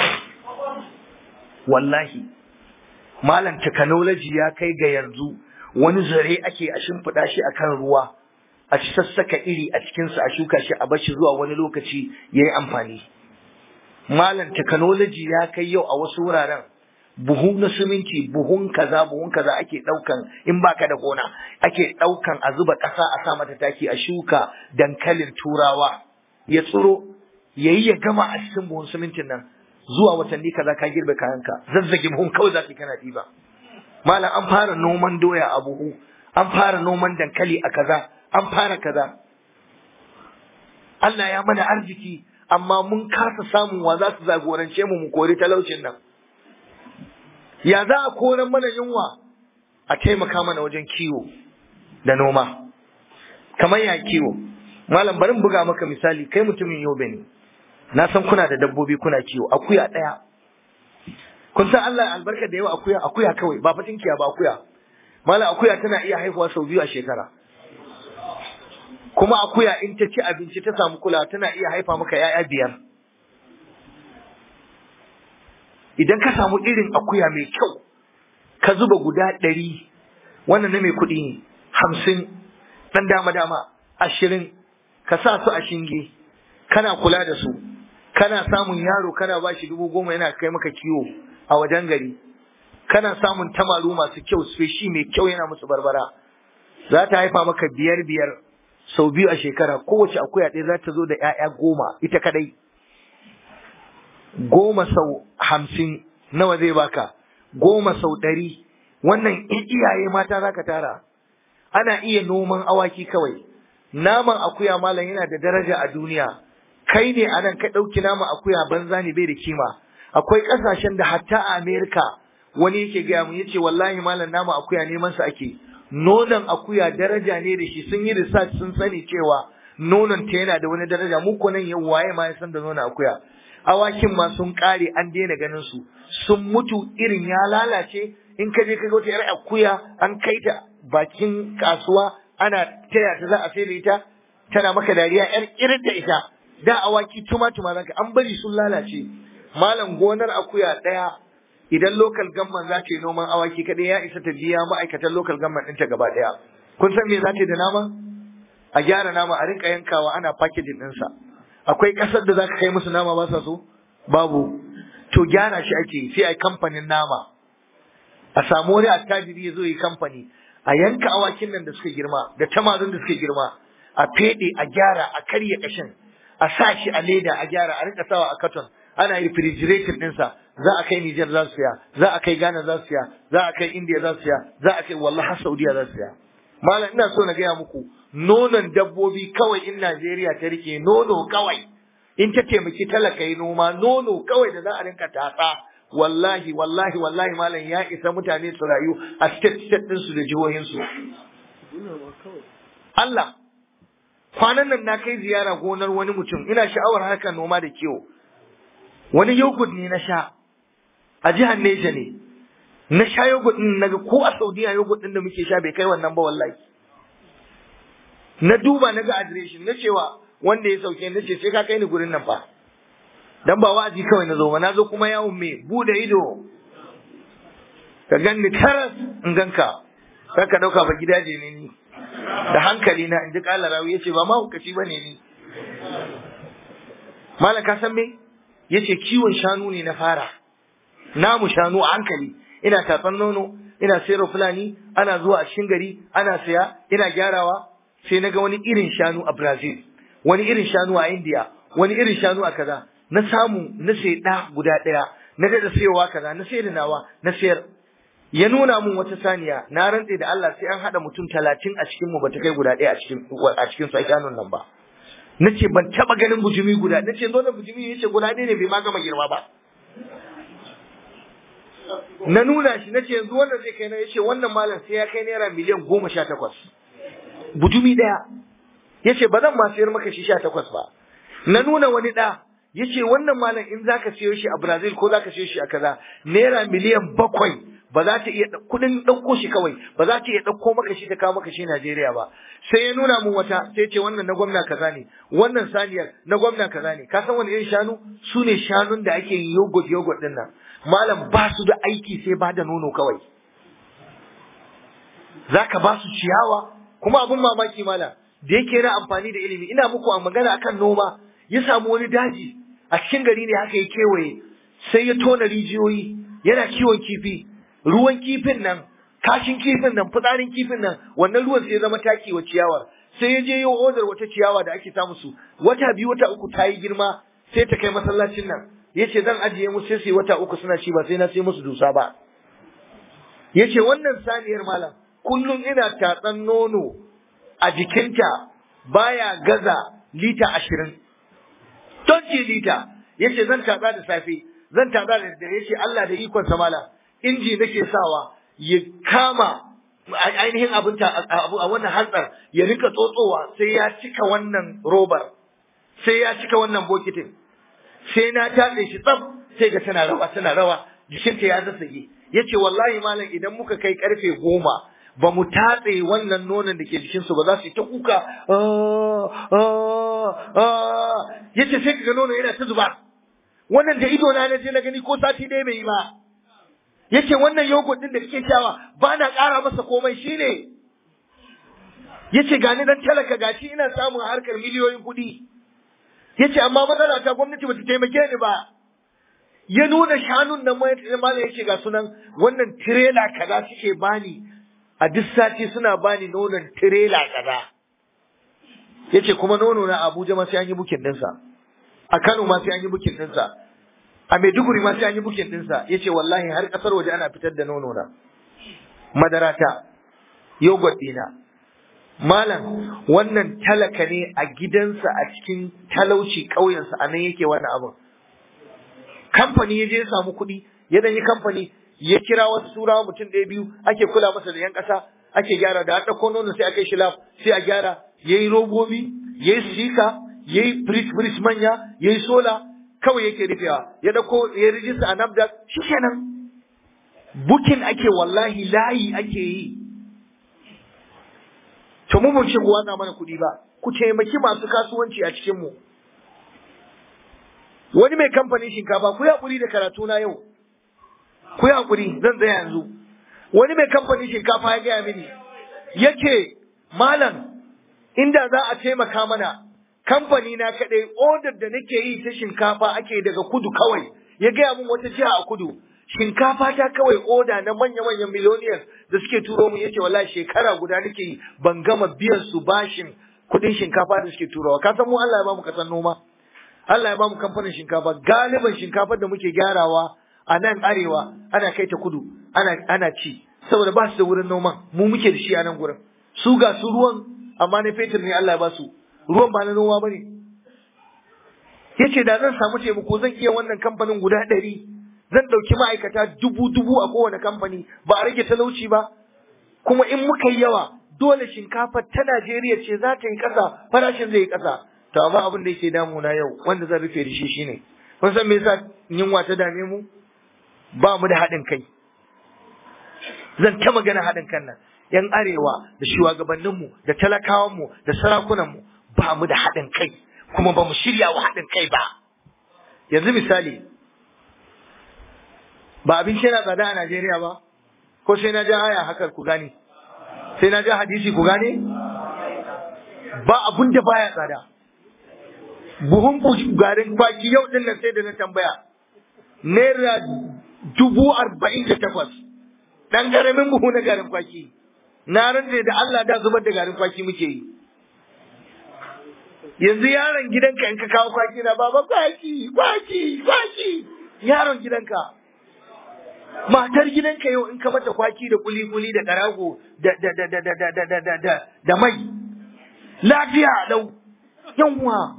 wallahi malam technology ya kai ga yanzu wani zare ake a shimfida shi akan ruwa a sassaka iri a cikinsa a shuka shi a bashi zuwa wani lokaci ya yi amfani. Malam technology ya kai yau a wasu wuraren buhu na siminti buhun kaza buhun kaza ake ɗaukan in baka da gona ake ɗaukan a zuba ƙasa a sa mata taki a shuka dankalin turawa ya tsiro yayi ya gama a cikin buhun simintin nan zuwa watanni kaza ka girbe kayanka zazzage buhun kawai za ka kana ɗiba. Malam an fara noman doya a buhu an fara noman dankali a kaza an fara kaza Allah ya mana arziki amma mun kasa samun wa za su zagorance mu mu kori talaucin nan ya za a koran mana yunwa a taimaka mana wajen kiwo da noma kamar ya kiwo malam bari buga maka misali kai mutumin yobe ne na san kuna da dabbobi kuna kiwo akuya ɗaya kun san Allah albarka da yawa akuya akuya kawai ba fatin kiya ba akuya malam akuya tana iya haihuwa sau biyu a shekara kuma akuya in ta ci abinci ta samu kula tana iya haifa maka ‘ya'ya biyar. Idan ka samu irin akuya mai kyau, ka zuba guda ɗari, wannan na mai kuɗi ne, hamsin, ɗan dama-dama, ashirin, ka sa su a shinge, kana kula da su, kana samun yaro kana ba shi dubu goma yana kai maka kiwo a wajen gari, kana samun tamaru masu kyau, feshi mai kyau yana musu barbara, za ta haifa maka biyar-biyar. sau biyu a shekara kowace akuya ɗaya za ta zo da ‘ya'ya goma ita kadai goma sau hamsin nawa zai baka goma sau ɗari wannan iyaye mata za ka tara ana iya noman awaki kawai naman akuya malam yana da daraja a duniya kai ne a nan ka ɗauki naman akuya banza ne bai da kima akwai ƙasashen da hatta a amerika wani yake gaya mun yace wallahi malam naman akuya neman sa ake nonon akuya daraja ne da shi sun yi research sun sani cewa nonon ta yana da wani daraja mu ko nan yau waye ma ya san da nonon akuya awakin ma sun kare an daina ganin su sun mutu irin ya lalace in ka je ka ga wata yar akuya an kai ta bakin kasuwa ana taya ta za a sai da ita tana maka dariya yar irin da ita da awaki tuma tuma zaka an bari sun lalace malam gonar akuya daya idan local government za ta yi noman awaki kadai ya isa ta biya ma'aikatan local government ɗinta gaba daya kun san me za ta yi da nama a gyara nama a rinka yankawa ana packaging ɗinsa akwai ƙasar da za ka kai musu nama ba sa so babu to gyara shi ake sai a yi kamfanin nama a samu wani attajiri ya zo yi kamfani a yanka awakin nan da suka girma da tamazin da suka girma a fede a gyara a karya kashin a sa shi a leda a gyara a rinka sawa a katon ana refrigerating ɗinsa za a kai Nijar za su siya za a kai Ghana za su siya za a kai India za su siya za a kai wallahi har Saudiya za su siya malam ina so na gaya muku nonon dabbobi kawai in Najeriya ta rike nono kawai in ta taimaki talaka yi noma nono kawai da za a rinka tatsa wallahi wallahi wallahi malam ya isa mutane su rayu a state state ɗinsu da jihohinsu Allah kwanan nan na kai ziyara gonar wani mutum ina sha'awar harkar noma da kiwo wani yogurt ne na sha a jihar Neja ne na sha yogurt din naga ko a Saudiya yogurt din da muke sha bai kai wannan ba wallahi na duba naga adireshin na cewa wanda ya sauke na ce sai ka kai ni gurin nan fa dan ba wa'azi kawai na zo ba na zo kuma yawon me bude ido ka ganni karas in ganka kar ka dauka ba gidaje ne ni da hankali na in ji kala rawi yace ba ma hukaci bane ni malam ka san me yace kiwon shanu ne na fara namu shanu a hankali ina tatsan nono ina sayarwa fulani ana zuwa a cikin gari ana saya ina gyarawa sai na ga wani irin shanu a Brazil wani irin shanu a India wani irin shanu a kaza na samu na sai da guda daya na da sayowa kaza na sayar da nawa na sayar ya nuna mun wata saniya na rantse da Allah sai an hada mutum talatin a cikin mu bata kai guda daya a cikin a cikin su shanun nan ba nace ban taba ganin bujumi guda nace zo da bujumi yace guda ɗaya ne bai ma gama girma ba na nuna shi nace yanzu wannan zai kai na yace wannan malam sai ya kai naira miliyan goma sha takwas bujumi ɗaya yace ba zan ma sayar maka shi sha takwas ba na nuna wani ɗa yace wannan malam in zaka siyo shi a Brazil ko zaka siyo shi a kaza naira miliyan bakwai ba za ta iya kudin ɗauko shi kawai ba za ta iya ɗauko maka shi ta kawo maka shi Najeriya ba sai ya nuna mun wata sai ce wannan na gwamna kaza ne wannan saniyar na gwamna kaza ne ka san wani irin shanu su ne shanun da ake yin yogurt yogurt din nan malam ba su da aiki sai ba da nono kawai zaka ba su ciyawa kuma abun mamaki malam da yake yana amfani da ilimi ina muku a magana akan noma ya samu wani daji a cikin gari ne haka ya kewaye sai ya tona rijiyoyi yana kiwon kifi ruwan kifin nan kashin kifin nan fitsarin kifin nan wannan ruwan sai ya zama taki wa ciyawar sai ya je yi odar wata ciyawa da ake samu su wata biyu wata uku ta yi girma sai ta kai masallacin nan ya ce zan ajiye musu sai su yi wata uku suna ci ba sai na sai musu dusa ba ya ce wannan saniyar malam kullum ina tatsan nono a jikinta baya gaza lita ashirin don lita ya ce zan tatsa da safe zan tatsa da dare ya ce Allah da ikonsa malam inji nake sawa ya kama ainihin abin a wannan hantsar ya rika tsotsowa sai ya cika wannan robar sai ya cika wannan bokitin sai na tatse shi tsaf sai ga tana rawa tana rawa jikinta ya zassage yace wallahi malam idan muka kai karfe goma ba mu tatse wannan nonon da ke jikinsu ba za su yi ta kuka yace sai ka ga nono yana ta zuba wannan da ido na je na gani ko sati ɗaya bai yi ba yace wannan yogurt din da kake shawa ba na ƙara masa komai shine yace gani dan talaka gashi ina samun harkar miliyoyin kuɗi yace amma matsala ta gwamnati bata taimake ni ba ya nuna shanun nan mai mala yace ga sunan wannan tirela kaza suke bani a duk sati suna bani nonon tirela kaza yace kuma nono na Abuja ma sai an yi bukin dinsa a Kano ma sai an yi bukin dinsa a Maiduguri ma sai an yi bukin dinsa yace wallahi har kasar waje ana fitar da nono na madarata yogurt dina malam wannan talaka ne a gidansa a cikin talauci ƙauyensa a nan yake wannan abin kamfani ya je ya samu kuɗi ya dan yi kamfani ya kira wasu turawa mutum ɗaya biyu ake kula masa da yan ƙasa ake gyara da an ɗauko nono sai a kai shi lab sai a gyara yayi robobi yayi sika yayi fridge fridge manya yayi sola kawai yake rufewa ya dauko ya rijista a NAFDAC shikenan bukin ake wallahi layi ake yi to mu mun ce ku watsa mana kuɗi ba ku taimaki masu kasuwanci a cikin mu wani mai kamfanin shinkafa ku hakuri da karatu na yau ku hakuri zan tsaya yanzu wani mai kamfanin shinkafa ya gaya mini yace malam inda za a taimaka mana kamfani na kadai odar da nake yi ta shinkafa ake daga kudu kawai ya gaya min wata jiha a kudu shinkafa ta kawai oda na manya-manyan miloniyar da suke turo mu yace wallahi shekara guda nake yi ban gama biyan su bashin kudin shinkafa da suke turowa ka san mu Allah ya bamu kasan noma Allah ya bamu kamfanin shinkafa galiban shinkafar da muke gyarawa a nan arewa ana kai ta kudu ana ana ci saboda ba su da wurin noman mu muke da shi a nan gurin su ga su ruwan amma na fetur ne Allah ya ba su ruwan ba na noma bane yace da zan samu taimako zan iya wannan kamfanin guda ɗari zan ɗauki ma'aikata dubu dubu a kowane kamfani ba a rage talauci ba kuma in muka yi yawa dole shinkafa ta Najeriya ce za ta yi ƙasa farashin zai yi ƙasa to amma abin da yake damuna yau wanda zan rufe da shi shine kun san me yasa yunwa ta dame mu ba mu da haɗin kai zan ta magana haɗin kan nan yan arewa da shugabanninmu da talakawanmu da sarakunanmu ba mu da haɗin kai kuma ba mu shirya wa haɗin kai ba yanzu misali ba abinci yana tsada a Najeriya ba ko sai na ja aya haka ku gane sai na ja hadisi ku gane ba abun da baya tsada buhun garin kwaki yau din nan sai da na tambaya naira dubu arba'in da takwas ɗan ƙaramin buhu na garin kwaki na rantse da Allah da zubar da garin kwaki muke yi yanzu yaron gidanka in ka kawo kwaki na baba kwaki kwaki kwaki yaron gidanka matar gidanka yau in ka mata kwaki da kuli-kuli da karago da da da da da da da da da da mai lafiya lau yanwa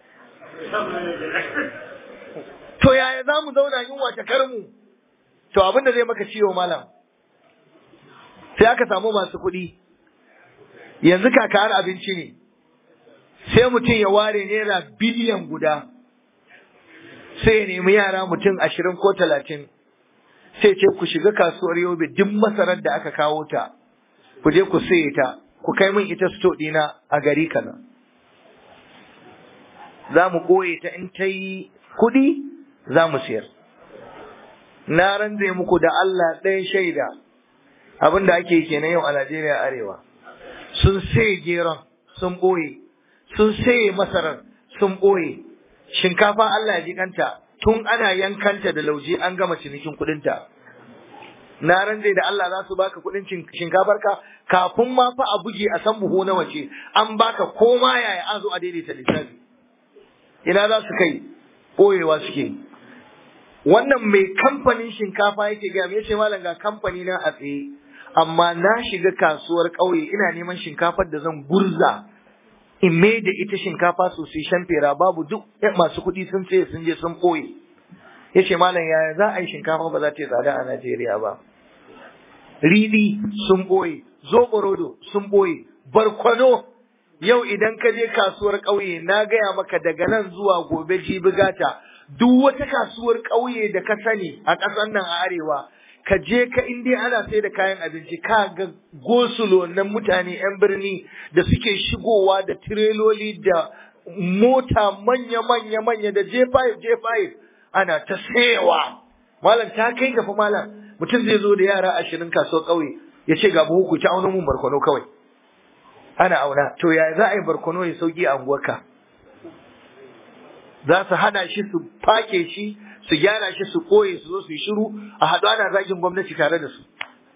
to yaya za mu zauna yunwa ta karmu to abin da zai maka ciwo malam sai aka samu masu kuɗi yanzu kakar abinci ne sai mutum ya ware naira biliyan guda sai ya nemi yara mutum ashirin ko talatin sai ce ku shiga kasuwar yobe duk masarar da aka kawo ta ku je ku saye ta ku kai min ita sto ɗina a gari kaza za mu ɓoye ta in ta yi kuɗi za mu siyar na ranzai muku da Allah ɗaya shaida abin da ake kenan yau a Najeriya arewa sun saye geron sun ɓoye sun saye masarar sun ɓoye shinkafa Allah ya ji kanta tun ana yankanta da lauje an gama cinikin kuɗinta na ranzai da Allah za su baka kuɗin shinkafar ka kafin ma fa a buge a san buhu na wace an baka koma yaya an zo a daidaita lissafi ina za su kai ɓoyewa suke wannan mai kamfanin shinkafa yake gaya me yace malam ga kamfani na a tsaye amma na shiga kasuwar ƙauye ina neman shinkafar da zan gurza in mai da ita shinkafa sosai shamfera babu duk masu kuɗi sun ce sun je sun ɓoye yace malam yaya za a yi shinkafa ba za ta yi tsada a Najeriya ba riɗi sun ɓoye zoɓorodo sun ɓoye barkwano yau idan ka je kasuwar ƙauye na gaya maka daga nan zuwa gobe jibi gata duk wata kasuwar ƙauye da ka sani a ƙasar nan a arewa ka je ka in dai ana sai da kayan abinci ka ga gosulo na mutane 'yan birni da suke shigowa da tireloli da mota manya manya manya da J5 J5 ana ta sayewa malam ta kai gafa malam mutum zai zo da yara ashirin kasuwar ƙauye ya ce ga buhu ku ci auna mun barkwano kawai ana auna to ya za a yi barkono ya sauki a unguwarka za su hana shi su fake shi su gyara shi su koye su zo su yi shiru a haɗu ana zagin gwamnati tare da su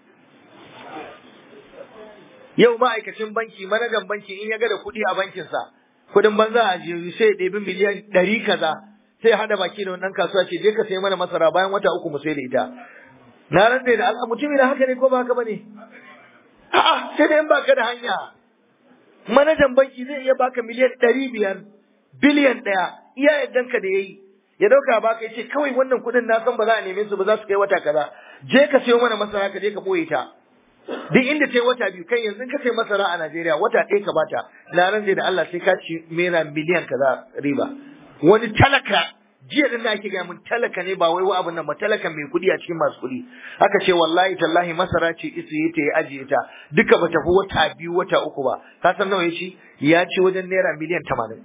yau ma'aikacin banki manajan banki in ya ga da kuɗi a bankinsa kuɗin banza a jiyoyi sai ya ɗebi miliyan ɗari kaza sai ya haɗa baki da wannan kasuwa ce je ka sayi mana masara bayan wata uku mu sai da ita na rantse da Allah mutumin haka ne ko ba haka bane a'a sai da in baka da hanya manajan banki zai iya baka miliyan ɗari biyar biliyan ɗaya iya yaddanka da ya yi ya ɗauka baka ya ce kawai wannan kuɗin na san ba za a neme su ba za su kai wata kaza je ka sayo mana masara ka je ka ɓoye ta duk inda ta yi wata biyu kai yanzu ka sai masara a Najeriya wata ɗaya ka bata na rantse da Allah sai ka ci naira miliyan kaza riba wani talaka jiya din da ake gaya mun talaka ne ba wai wa abin nan ba talaka mai kuɗi a cikin masu kuɗi aka ce wallahi tallahi masara ce isiye ta ya ajiye ta duka ba tafi wata biyu wata uku ba ka san nawa ya ci ya ci wajen naira miliyan tamanin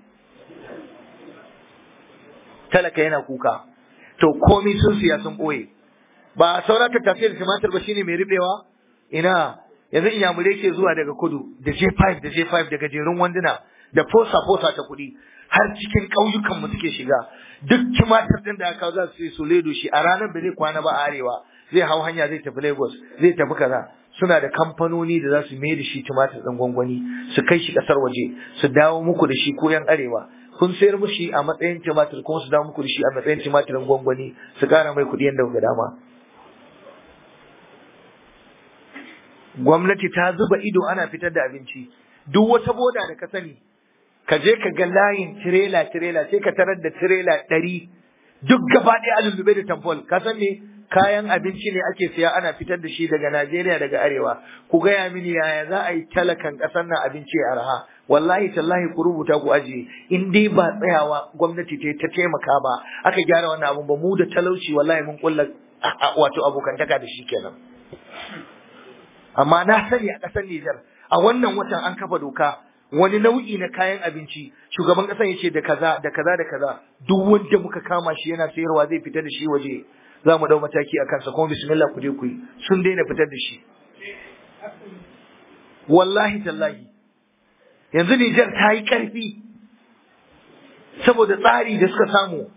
talaka yana kuka to komai sun siya sun ɓoye ba saura ta tafiya da tumatir ba shine mai ribewa ina yanzu inyamurai ke zuwa daga kudu da J5 da J5 da gajerun wanduna da fosa fosa ta kuɗi har cikin ƙauyukan mu suke shiga duk tumatir din da aka za su yi su ledo shi a ranar da zai kwana ba a arewa zai hau hanya zai tafi Lagos zai tafi kaza suna da kamfanoni da za su mai da shi tumatir ɗin gwangwani su kai shi ƙasar waje su dawo muku da shi ko yan arewa kun sayar mushi a matsayin tumatir kuma su dawo muku da shi a matsayin tumatirin gwangwani su ƙara mai kuɗi yadda ga dama gwamnati ta zuba ido ana fitar da abinci duk wata boda da ka sani ka je ka ga layin tirela tirela sai ka tarar da tirela ɗari duk gaba ɗaya a lullube da tamfol ka san me kayan abinci ne ake siya ana fitar da shi daga Najeriya daga arewa ku gaya mini yaya za a yi talakan ƙasar nan abinci a arha wallahi tallahi ku rubuta ku ajiye in dai ba tsayawa gwamnati ta ta taimaka ba aka gyara wannan abun ba mu da talauci wallahi mun kulla wato abokantaka da shi kenan amma na sani a ƙasar Nijar a wannan watan an kafa doka wani nau'i na kayan abinci shugaban ƙasar ya ce da kaza da kaza da kaza duk wanda muka kama shi yana sayarwa zai fita da shi waje za mu dau mataki a kansa kuma bismillah ku je ku yi sun daina fitar da shi wallahi tallahi yanzu Nijar ta yi ƙarfi saboda tsari da suka samu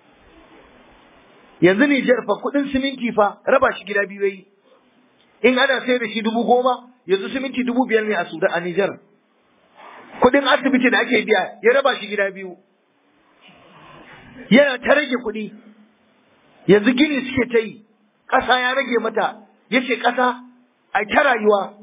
yanzu Nijar fa kuɗin siminti fa raba shi gida biyu yayi in ana sai da shi dubu goma yanzu siminti dubu biyar ne a Sudan a Nijar. Kuɗin asibiti da ake biya ya raba shi gida biyu. Yana ta rage kuɗi. Yanzu gini suke ta yi, ƙasa ya rage mata, ya ce ƙasa a ta rayuwa.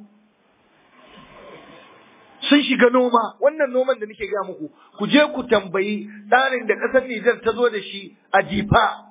Sun shiga noma, wannan noman da nake gaya muku, ku je ku tambayi tsarin da ƙasar Nijar ta zo da shi a jifa.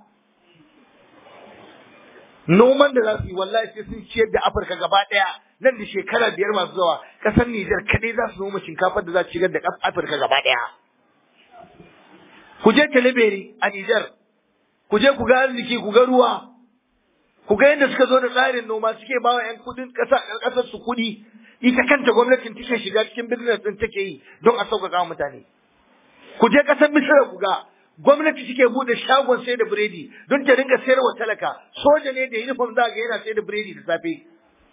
noman da za su yi wallahi sai sun ciyar da Afirka gaba ɗaya nan da shekara biyar masu zuwa ƙasar Nijar kaɗai za su noma shinkafar da za su shigar da Afirka gaba ɗaya. Ku je Taliberi a Nijar, ku je ku ga arziki, ku ga ruwa, ku ga yadda suka zo da tsarin noma suke ba wa 'yan kudin ƙasar su kuɗi, ita kanta gwamnatin take shiga cikin birnin ɗin take yi don a sauƙaƙa mutane. Ku je ƙasar Misira ku ga gwamnati suke bude shagon sai da biredi don ta rinka sayar wa talaka soja ne da uniform za ga yana sai da biredi da safe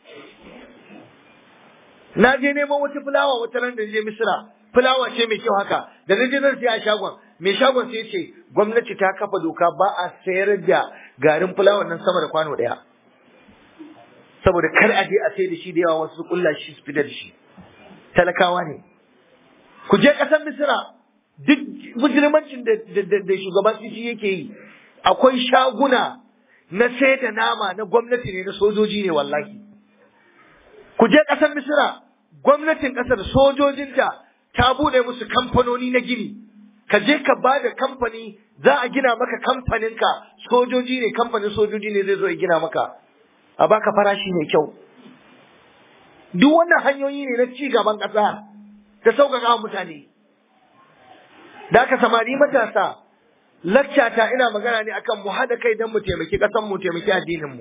na je neman wata fulawa wata ran da je misira fulawa ce mai kyau haka da na je nan sai a shagon mai shagon sai ce gwamnati ta kafa doka ba a sayar da garin fulawa nan sama da kwano daya saboda kar a je a sai da shi da yawa wasu kulla shi su fitar da shi talakawa ne ku je ƙasar misira duk mujirmancin da shugaban sisi yake yi akwai shaguna na sai da nama na gwamnati ne na sojoji ne wallahi ku je ƙasar misira gwamnatin ƙasar sojojinta ta buɗe musu kamfanoni na gini ka je ka ba da kamfani za a gina maka kamfaninka sojoji ne kamfanin sojoji ne zai zo ya gina maka a baka farashi mai kyau duk wannan hanyoyi ne na ci gaban ƙasa ta sauƙaƙa wa mutane da aka samari matasa laccata ina magana ne akan mu haɗa kai don mu taimaki ƙasan mu taimaki addinin mu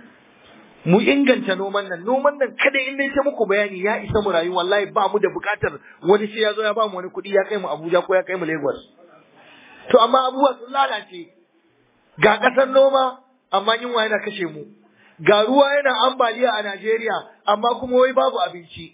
mu inganta noman nan noman nan kada in dai ta muku bayani ya isa mu rayu wallahi ba mu da buƙatar wani sai ya zo ya ba mu wani kuɗi ya kai mu Abuja ko ya kai mu Lagos to amma abubuwa sun lalace ga ƙasar noma amma yunwa yana kashe mu ga ruwa yana ambaliya a Najeriya amma kuma wai babu abinci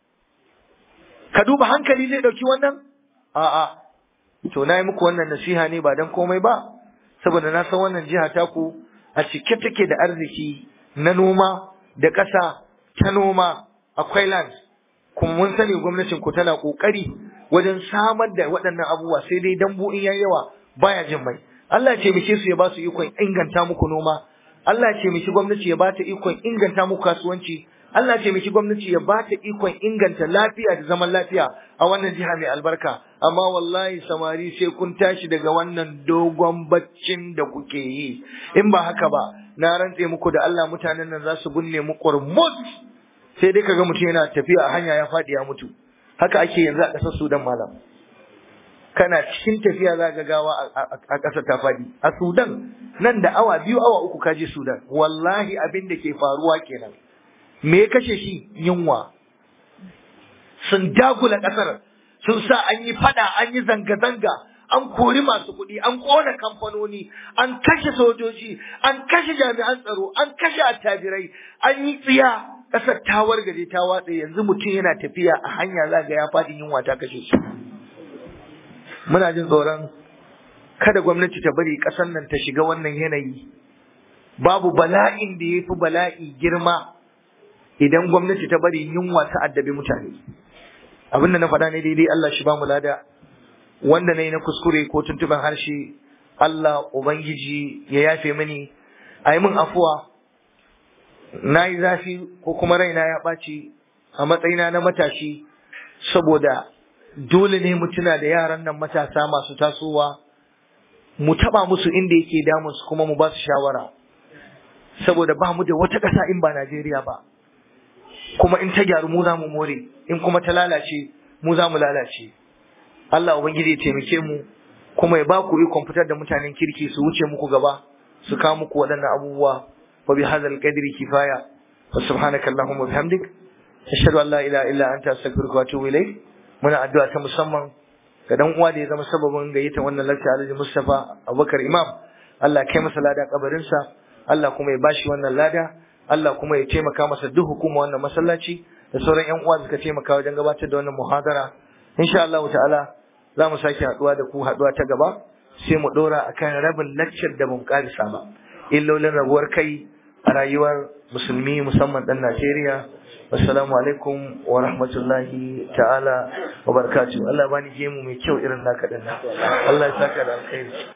ka duba hankali zai ɗauki wannan a'a to na yi muku wannan nasiha ne ba don komai ba saboda na san wannan jiha taku a cike take da arziki na noma da ƙasa ta noma akwai land kuma mun sani gwamnatin ku tana ƙoƙari wajen samar da waɗannan abubuwa sai dai dambu in yayi yawa baya jin mai Allah ce mishi su ya ba su ikon inganta muku noma Allah ce mishi gwamnati ya ba ta ikon inganta muku kasuwanci Allah ce miki gwamnati ya ba ta ikon inganta lafiya da zaman lafiya a wannan jiha mai albarka amma wallahi samari sai kun tashi daga wannan dogon baccin da kuke yi in ba haka ba na rantse muku da Allah mutanen nan za su binne mu qurmut sai dai kaga mutum yana tafiya a hanya ya faɗi ya mutu haka ake yanzu a ƙasar Sudan malam kana cikin tafiya za ga gawa a ƙasar ta faɗi a Sudan nan da awa biyu awa uku ka je Sudan wallahi abin da ke faruwa kenan me ya kashe shi yunwa sun dagula ƙasar sun sa an yi fada an yi zanga-zanga an kori masu kuɗi an ƙona kamfanoni an kashe sojoji an kashe jami'an tsaro an kashe attajirai an yi tsiya ƙasar ta wargaje ta watse yanzu mutum yana tafiya a hanya za ga ya faɗi yunwa ta kashe shi muna jin tsoron kada gwamnati ta bari ƙasar nan ta shiga wannan yanayi babu bala'in da ya fi bala'i girma idan gwamnati ta bari yunwa ta addabi mutane abin da na faɗa ne daidai Allah shi ba mu lada wanda na yi na kuskure ko tuntuban harshe Allah Ubangiji ya yafe mini a yi min afuwa na yi zafi ko kuma raina ya ɓaci a matsayina na matashi saboda dole ne mu tuna da yaran nan matasa masu tasowa mu taɓa musu inda yake damunsu kuma mu ba su shawara saboda ba mu da wata ƙasa in ba Najeriya ba kuma in ta gyaru mu za mu more in kuma ta lalace mu za mu lalace Allah ubangiji ya taimake mu kuma ya ba ku ikon fitar da mutanen kirki su wuce muku gaba su kawo muku waɗannan abubuwa wa bi hadzal qadri kifaya wa subhanaka allahumma bihamdik ashhadu an la ilaha illa anta astaghfiruka wa atubu ilayk muna addu'a ta musamman ga dan uwa da ya zama sababin gayyata wannan lakta Alhaji Mustafa Abubakar Imam Allah kai masa lada kabarinsa Allah kuma ya bashi wannan lada Allah kuma ya taimaka masa duk hukuma wannan masallaci da sauran ƴan uwa suka taimaka wajen gabatar da wannan muhadara insha Allah ta'ala za mu sake haduwa da ku haduwa ta gaba sai mu dora akan rabin lecture da mun karisa ba illolin rabuwar kai a rayuwar musulmi musamman dan Najeriya assalamu alaikum wa rahmatullahi ta'ala wa barakatuh Allah bani gemu mai kyau irin naka dinnan Allah ya saka da alkhairi